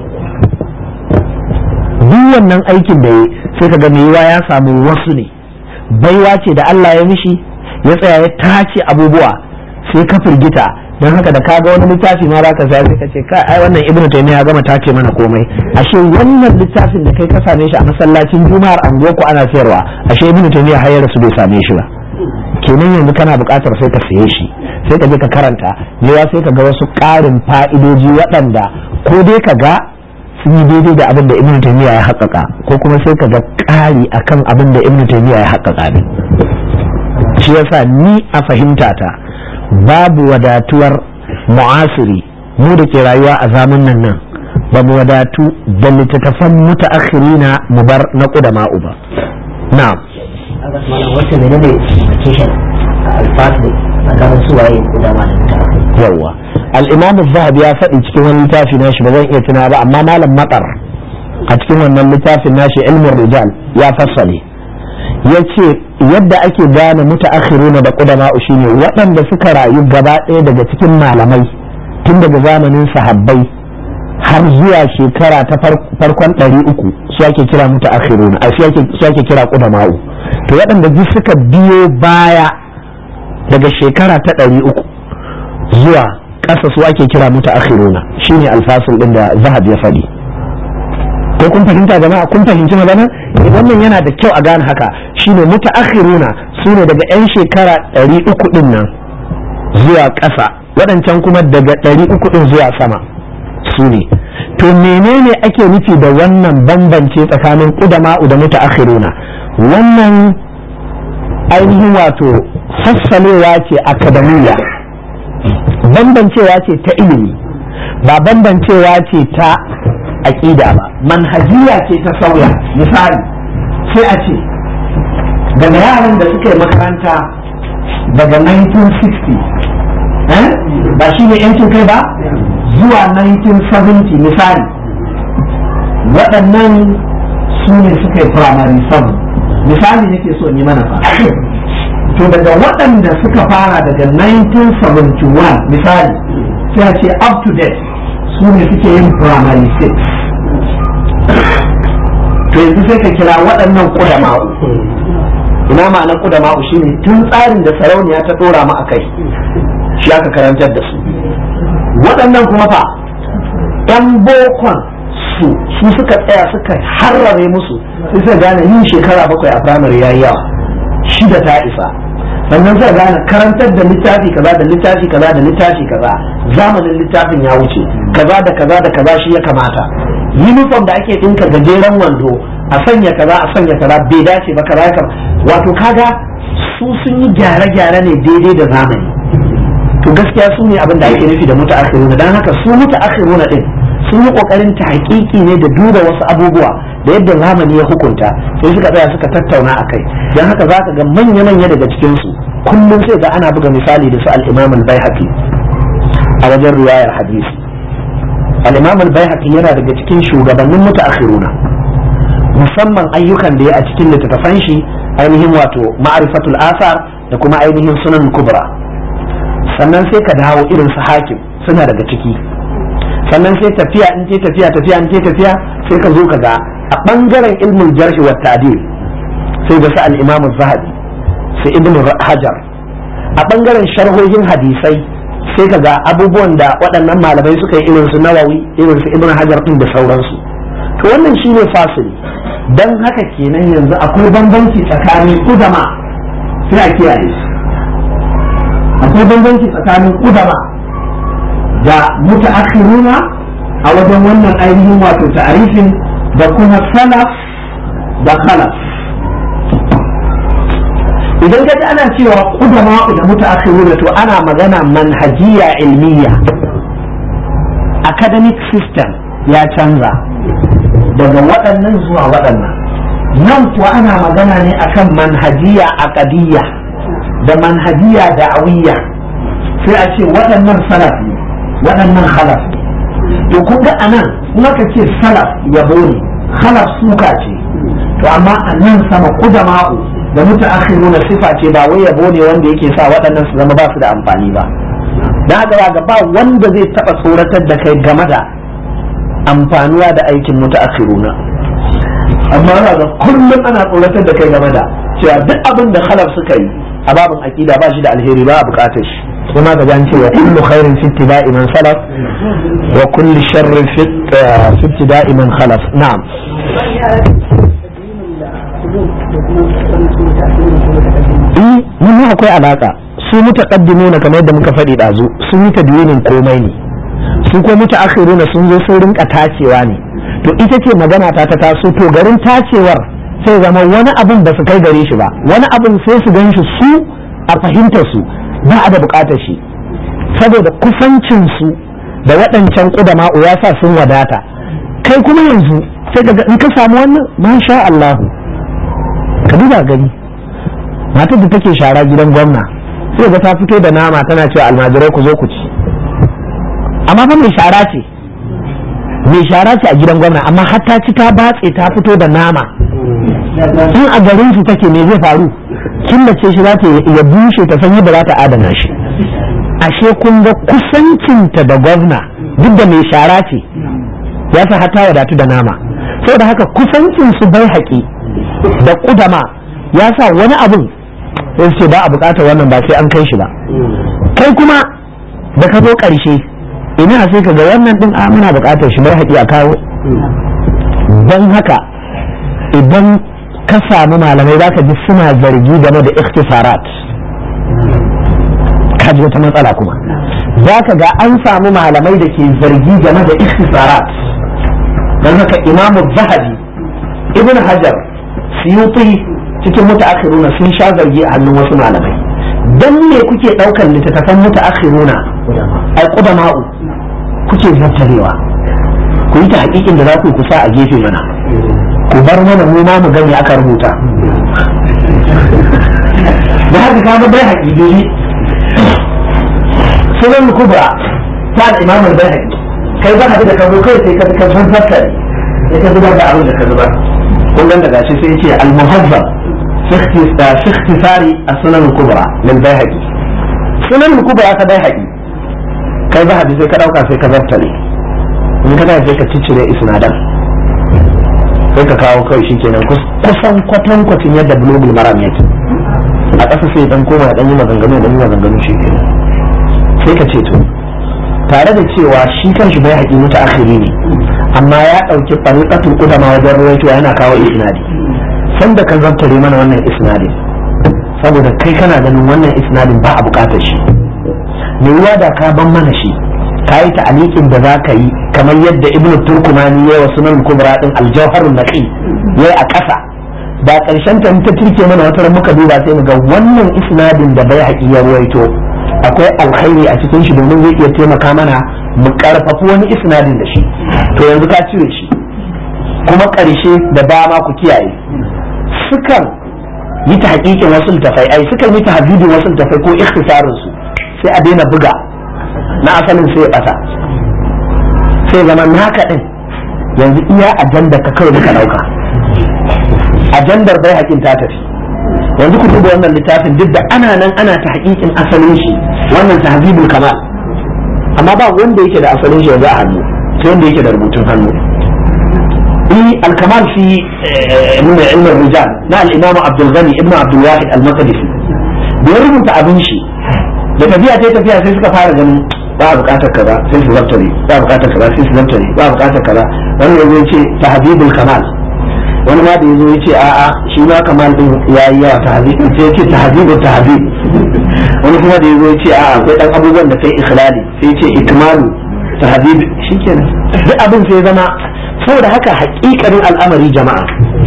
duk wannan aikin da ya sai ka ga yiwa ya samu wasu ne baiwa ce da Allah ya mishi ya tsaya ya tace abubuwa sai ka firgita don haka da ka ga wani littafi ma zaka sai sai ka ce kai ai wannan ibnu taymiya ya gama tace mana komai ashe wannan littafin da kai ka same shi a masallacin juma'ar anguwar ku ana sayarwa ashe ibnu taymiya har ya rasu bai same shi ba kenan yanzu kana buƙatar sai ka saye shi sai ka je ka karanta yawa sai ka ga wasu ƙarin fa'idoji waɗanda ko dai ka ga sun yi daidai da abin da ibn taymiya ya haƙaƙa ko kuma sai ka ga ƙari akan abin da ibn taymiya ya haƙaƙa ne shi yasa ni a fahimta ta babu wadatuwar mu'asiri mu da ke rayuwa a zamanin nan ba mu wadatu da littattafan mutaakhirina mu bar na ƙudama'u ba na'am wacce menene vacation a alfasu tsakanin suwaye kudama da mutaakhiri yawa al-imam zahabi ya faɗi cikin wani littafi nashi ba zan iya tuna ba amma malam matsar a cikin wannan littafin nashi ilmin rijal ya fassale ya ce yadda ake gane mutaakhiruna da qudama'u shine waɗanda suka rayu gaba ɗaya daga cikin malamai tun daga zamanin sahabbai har zuwa shekara ta farkon ɗari uku su ake kira mutaakhiruna a su ake kira qudama'u to waɗanda duk suka biyo baya daga shekara ta ɗari uku zuwa ƙasa su ake kira mutaakhiruna shine alfasul ɗin da zahab ya faɗi ko kun fahimta jama'a kun fahimci magana wannan yana da kyau a gane haka shine mutaakhiruna sune daga yan shekara ɗari uku ɗin nan zuwa ƙasa waɗancan kuma daga ɗari uku ɗin zuwa sama su ne to menene ake nufi da wannan bambance tsakanin ƙudama'u da mutaakhiruna wannan ainihin wato fassalewa ce akadamiya bambancewa ce ta ilimi ba bambancewa ce ta aƙida ba manhajiya ce ta sauya misali sai a ce daga yaran da suka yi makaranta daga 1960 ba shi ne yancin kai ba zuwa 1970 misali waɗannan su ne suka yi primary 7 misali nake so yi mana fa to daga waɗanda suka fara daga 1971 misali sai a ce up to date su ne suke yin primary 6 to yanzu sai ka kira waɗannan ƙudama'u ina ma'anar ƙudama'u shine tun tsarin da sarauniya ta ɗora mu a kai shi aka karantar da su waɗannan kuma fa ɗan bokon su su suka tsaya suka harrare musu sai suka gane yin shekara bakwai a firamare yayi yawa shida ta isa sannan zai gane karantar da littafi kaza da littafi kaza da littafi kaza zamanin littafin ya wuce kaza da kaza da kaza shi ya kamata uniform da ake dinka gajeren wando a sanya kaza a sanya kaza bai dace ba kaza kam wato kaga su sun yi gyare-gyare ne daidai da zamani to gaskiya su ne abin da ake nufi da mutaakhiruna dan haka su mutaakhiruna din sun yi kokarin ta hakiki ne da duba wasu abubuwa da yadda zamani ya hukunta sai suka tsaya suka tattauna a kai don haka za ka ga manya-manya daga cikinsu kullum sai ga ana buga misali da su al-imam al-baihaqi a wajen riwayar hadisi al-imam al-baihaqi yana daga cikin shugabannin mutaakhiruna musamman ayyukan da ya a cikin littattafan shi ainihin wato ma'rifatul asar da kuma ainihin sunan kubra sannan sai ka dawo irin su hakim suna daga ciki sannan sai tafiya in ce tafiya tafiya in ce tafiya sai ka zo ka ga a bangaren ilmin jarhi wa ta'dil sai ga su al-imam zahabi sai ibn hajar a bangaren sharhohin hadisai sai ka ga abubuwan da waɗannan malamai suka yi irin su nawawi irin su ibn hajar din da sauransu to wannan shine fasili dan haka kenan yanzu akwai bambanci tsakanin udama sai a kiyaye akwai bambanci tsakanin udama da mutaakhiruna a wajen wannan ainihin wato ta'arifin da kuma salaf da khalaf idan ka ana cewa kudama da mutaakhiruna to ana magana manhajiya ilmiya academic system ya canza daga waɗannan zuwa waɗannan nan kuwa ana magana ne akan manhajiya aqadiyya da manhajiya da'awiyya sai a ce waɗannan salaf ne waɗannan khalaf ne to kun ga anan in aka ce salaf yabo ne khalaf suka ce to amma a nan sama kudama'u da mutaakhiruna sifa ce ba wai yabo ne wanda yake sa waɗannan su zama ba su da amfani ba dan haka ga ba wanda zai taba tsoratar da kai game da amfanuwa da aikin mutaakhiruna amma ga kullum ana tsoratar da kai game da cewa duk abin da khalaf suka yi a babin aqida ba shi da alheri ba a bukatar shi kuma ga jan cewa kullu khairin fi ittiba'i man salaf wa kullu sharrin fi ibtida'i man khalaf na'am eh mun akwai alaka su mutaqaddimuna kamar yadda muka faɗi dazu sun yi tadwinin komai ne su ko mutaakhiruna sun zo sun rinka tacewa ne to ita ce magana ta ta taso to garin tacewar sai zama wani abun ba su kai gare shi ba wani abun sai su gan shi su a fahimtar su ba a da bukatar shi saboda kusancin su da waɗancan ƙudama'u ya sa sun wadata kai kuma yanzu sai ka in ka samu wannan masha Allah ka duba gani matar da take shara gidan gwamna sai ga ta fito da nama tana cewa almajirai ku zo ku ci amma fa mai shara ce mai shara ce a gidan gwamna amma har ta ci ta batse ta fito da nama in a garin su take me zai faru killace shi za ta ya bushe ta san yadda za ta adana shi ashe kun ga kusancinta da gwamna duk da mai shara ce ya sa hata wadatu da nama saboda haka kusancin su bai haƙi da ƙudama ya sa wani abin sai ce ba a buƙatar wannan ba sai an kai shi ba kai kuma da ka zo ƙarshe ina sai ka ga wannan ɗin a muna buƙatar shi bai haƙi a kawo don haka idan ka samu malamai za ka ji suna zargi game da ikhtisarat ka ji wata matsala kuma za ka ga an samu malamai da ke zargi game da ikhtisarat don haka imamu zahabi ibn hajar siyuti cikin mutaakhiruna sun sha zargi a hannun wasu malamai dan me kuke daukar littattafan mutaakhiruna ai qudama'u kuke zartarewa ku yi ta hakikin da za ku kusa a gefe mana ku bar mana mu ma mu gani aka rubuta da haka ka bai haƙiƙi sunan kubra ta da imamul bai kai za ka da ka zo kai sai ka ka san fakkari sai ka zubar da abin da ka zubar kun ganda gashi sai ce al-muhazzab fi ikhtisari as-sunan al-kubra lil bayhaqi sunan al-kubra ka bayhaqi kai za sai ka dauka sai ka zartale in ka sai ka ciccire isnadan sai ka kawo kai shikenan kusan kwatan kwatin yadda bulugul maram yake a ƙasa sai dan koma dan yi maganganu dan yi maganganu shikenan sai ka ce to tare da cewa shi kanshi bai haƙi mutu akhiri ne amma ya ɗauki fariƙatul ƙudama wajen ruwaito yana kawo isnadi sanda ka zabtare mana wannan isnadin saboda kai kana ganin wannan isnadin ba a buƙatar shi me yiwa da ka ban mana shi ka yi ta'aliƙin da za ka yi kamar yadda ibnu turkumani ya yi wa sunan kubra din aljauharun naqi ya yi a ƙasa da ƙarshen ta ta turke mana wata muka duba sai mu ga wannan isnadin da bai haƙi ya ruwaito akwai alkhairi a cikin shi domin zai iya taimaka mana mu karfafi wani isnadin da shi to yanzu ka cire shi kuma ƙarshe da dama ku kiyaye sukan yi ta hakikin wasu tafai ai sukan yi ta habibin wasu tafai ko ikhtisarin su sai a daina buga na asalin sai ya ɓata sai zama naka din yanzu iya ajandar ka kawai muka ɗauka ajandar bai hakin ta tafi yanzu ku duba wannan littafin duk da ana nan ana ta hakikin asalin shi wannan tahzibul kamal amma ba wanda yake da asalin shi yanzu a hannu sai wanda yake da rubutun hannu eh al-kamal fi min ilm rijal na al-imam Abdul Ghani ibn Abdul Wahid al-Maqdisi da ya rubuta abin shi da tafiya ta tafiya sai suka fara ganin ba bukatar kaza sai su zaftare ba bukatar kaza sai su zaftare ba bukatar kaza wani yanzu ya ce tahzibul kamal wani ma da yazo ya ce a'a shi ma kamal din yayi yawa tahzib sai ya ce tahzibul tahzib wani kuma da yazo ya ce a'a akwai dan abubuwan da kai ikhlali sai ya ce ikmalu tahzib shikenan duk abin sai zama saboda haka hakikanin al'amari jama'a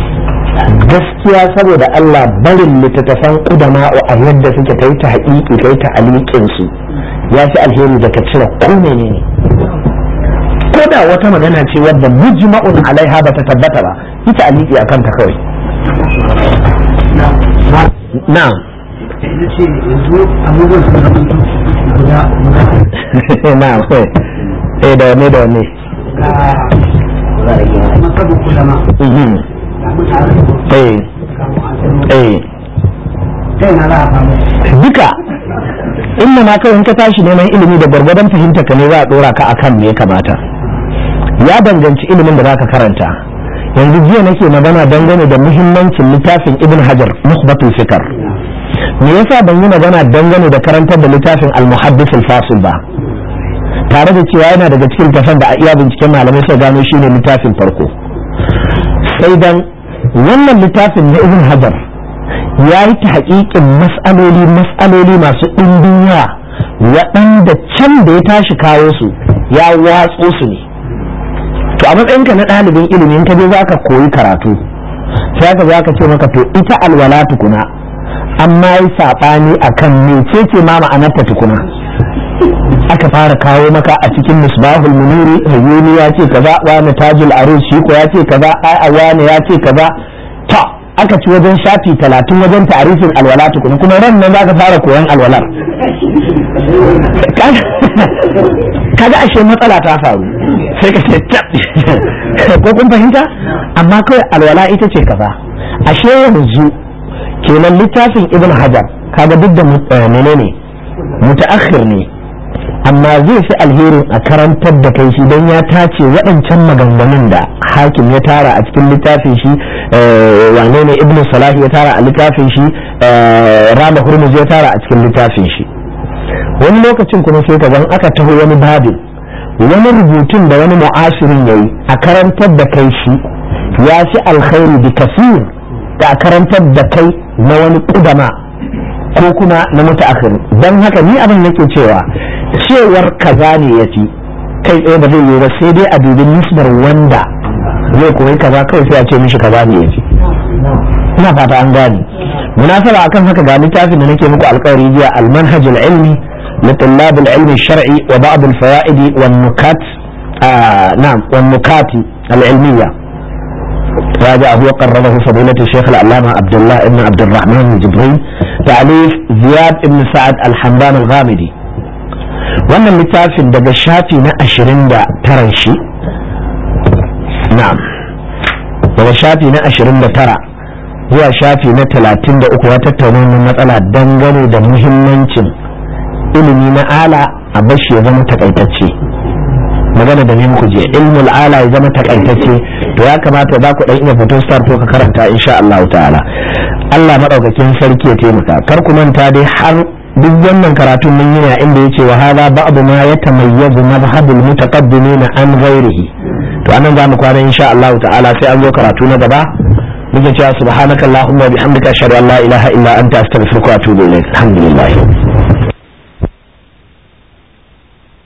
gaskiya saboda Allah barin littattafan udama a yadda suke kai ta haƙiƙi kai ta aliƙin su ya fi alheri da ka cire ko menene ko da wata magana ce wadda mujma'un alaiha ba ta tabbata ba ita aliki akan ta kawai na'am ita ce yanzu abubuwan su zama guda na'am eh da wanne da wanne ga masabin kulama Mhm. ga mutane eh ga mu'asiru eh sai na za a samu duka inda ma kawai in ka tashi neman ilimi da gwargwadon fahimta ka ne za a dora ka akan me ya kamata ya danganci ilimin da za ka karanta yanzu jiya nake magana dangane da muhimmancin littafin ibn hajar muhbatul fikar me yasa ban yi magana dangane da karantar da littafin al-muhaddis al-fasil ba tare da cewa yana daga cikin tafan da a iya binciken malamai suka gano shine littafin farko sai dan wannan littafin na ibn hajar ya yi ta haƙiƙin mas'aloli mas'aloli masu ɗimbin yawa waɗanda can da ya tashi kawo su ya watso su ne to a matsayinka na ɗalibin ilimin ka je za ka koyi karatu sai ka za ka ce maka to ita alwala tukuna amma yi saɓani a kan mecece ma ma'anarta tukuna aka fara kawo maka a cikin misbahul muniri hayyuni ya ce kaza wani tajul arus shi ko ya ce kaza ai wani ya ce kaza ta aka ci wajen shafi talatin wajen ta'arifin alwala tukuna kuma ran nan zaka fara koyan alwalar kaga ashe matsala ta faru sai ka ce ko kun fahimta amma kawai alwala ita ce kaza ashe yanzu kenan littafin ibn hajar kaga duk da menene mutaakhir ne amma zai fi alherin a karantar da kai shi don ya tace waɗancan maganganun da hakim ya tara a cikin littafin shi wane ne ibn salahi ya tara a littafin shi rama hurmuz ya tara a cikin littafin shi wani lokacin kuma sai ka aka taho wani babin wani rubutun da wani mu'asirin ya yi a karantar da kai shi ya fi alkhairi bi kasir da a karantar da kai na wani kudama ko kuma na mutaakhir don haka ni abin nake cewa cewar kaza ne ya fi kai tsaye ba zai yi ba sai dai a dubi nisbar wanda zai koyi kaza kawai sai a ce mishi kaza ne ya fi ina fata an gane munasaba akan haka ga littafin da nake muku alkawari jiya almanhaj ilmi لطلاب العلم الشرعي وبعض الفوائد والنكات آه نعم والنكات العلمية هذا هو قرره فضيلة الشيخ العلامة عبد الله بن عبد الرحمن الجبرين تعليف زياد بن سعد الحمدان الغامدي wannan littafin daga shafi na ashirin da taran shi na'am daga shafi na ashirin da tara zuwa shafi na talatin da uku ya tattauna wannan matsala dangane da muhimmancin ilimi na ala a bashi ya zama takaitacce magana da ne muku je ilmul ala ya zama takaitacce to ya kamata za ku dan iya fito star ko ka karanta insha Allah ta'ala Allah madaukakin sarki ya taimaka kar ku manta dai har duk wannan karatun mun yi ne inda yace wa hada ba'd ma yatamayyazu madhhabul mutaqaddimin an ghairihi to anan za mu kwana insha Allah ta'ala sai an zo karatu na gaba muke cewa subhanakallahumma bihamdika ashhadu an la ilaha illa anta astaghfiruka wa atubu ilaik alhamdulillah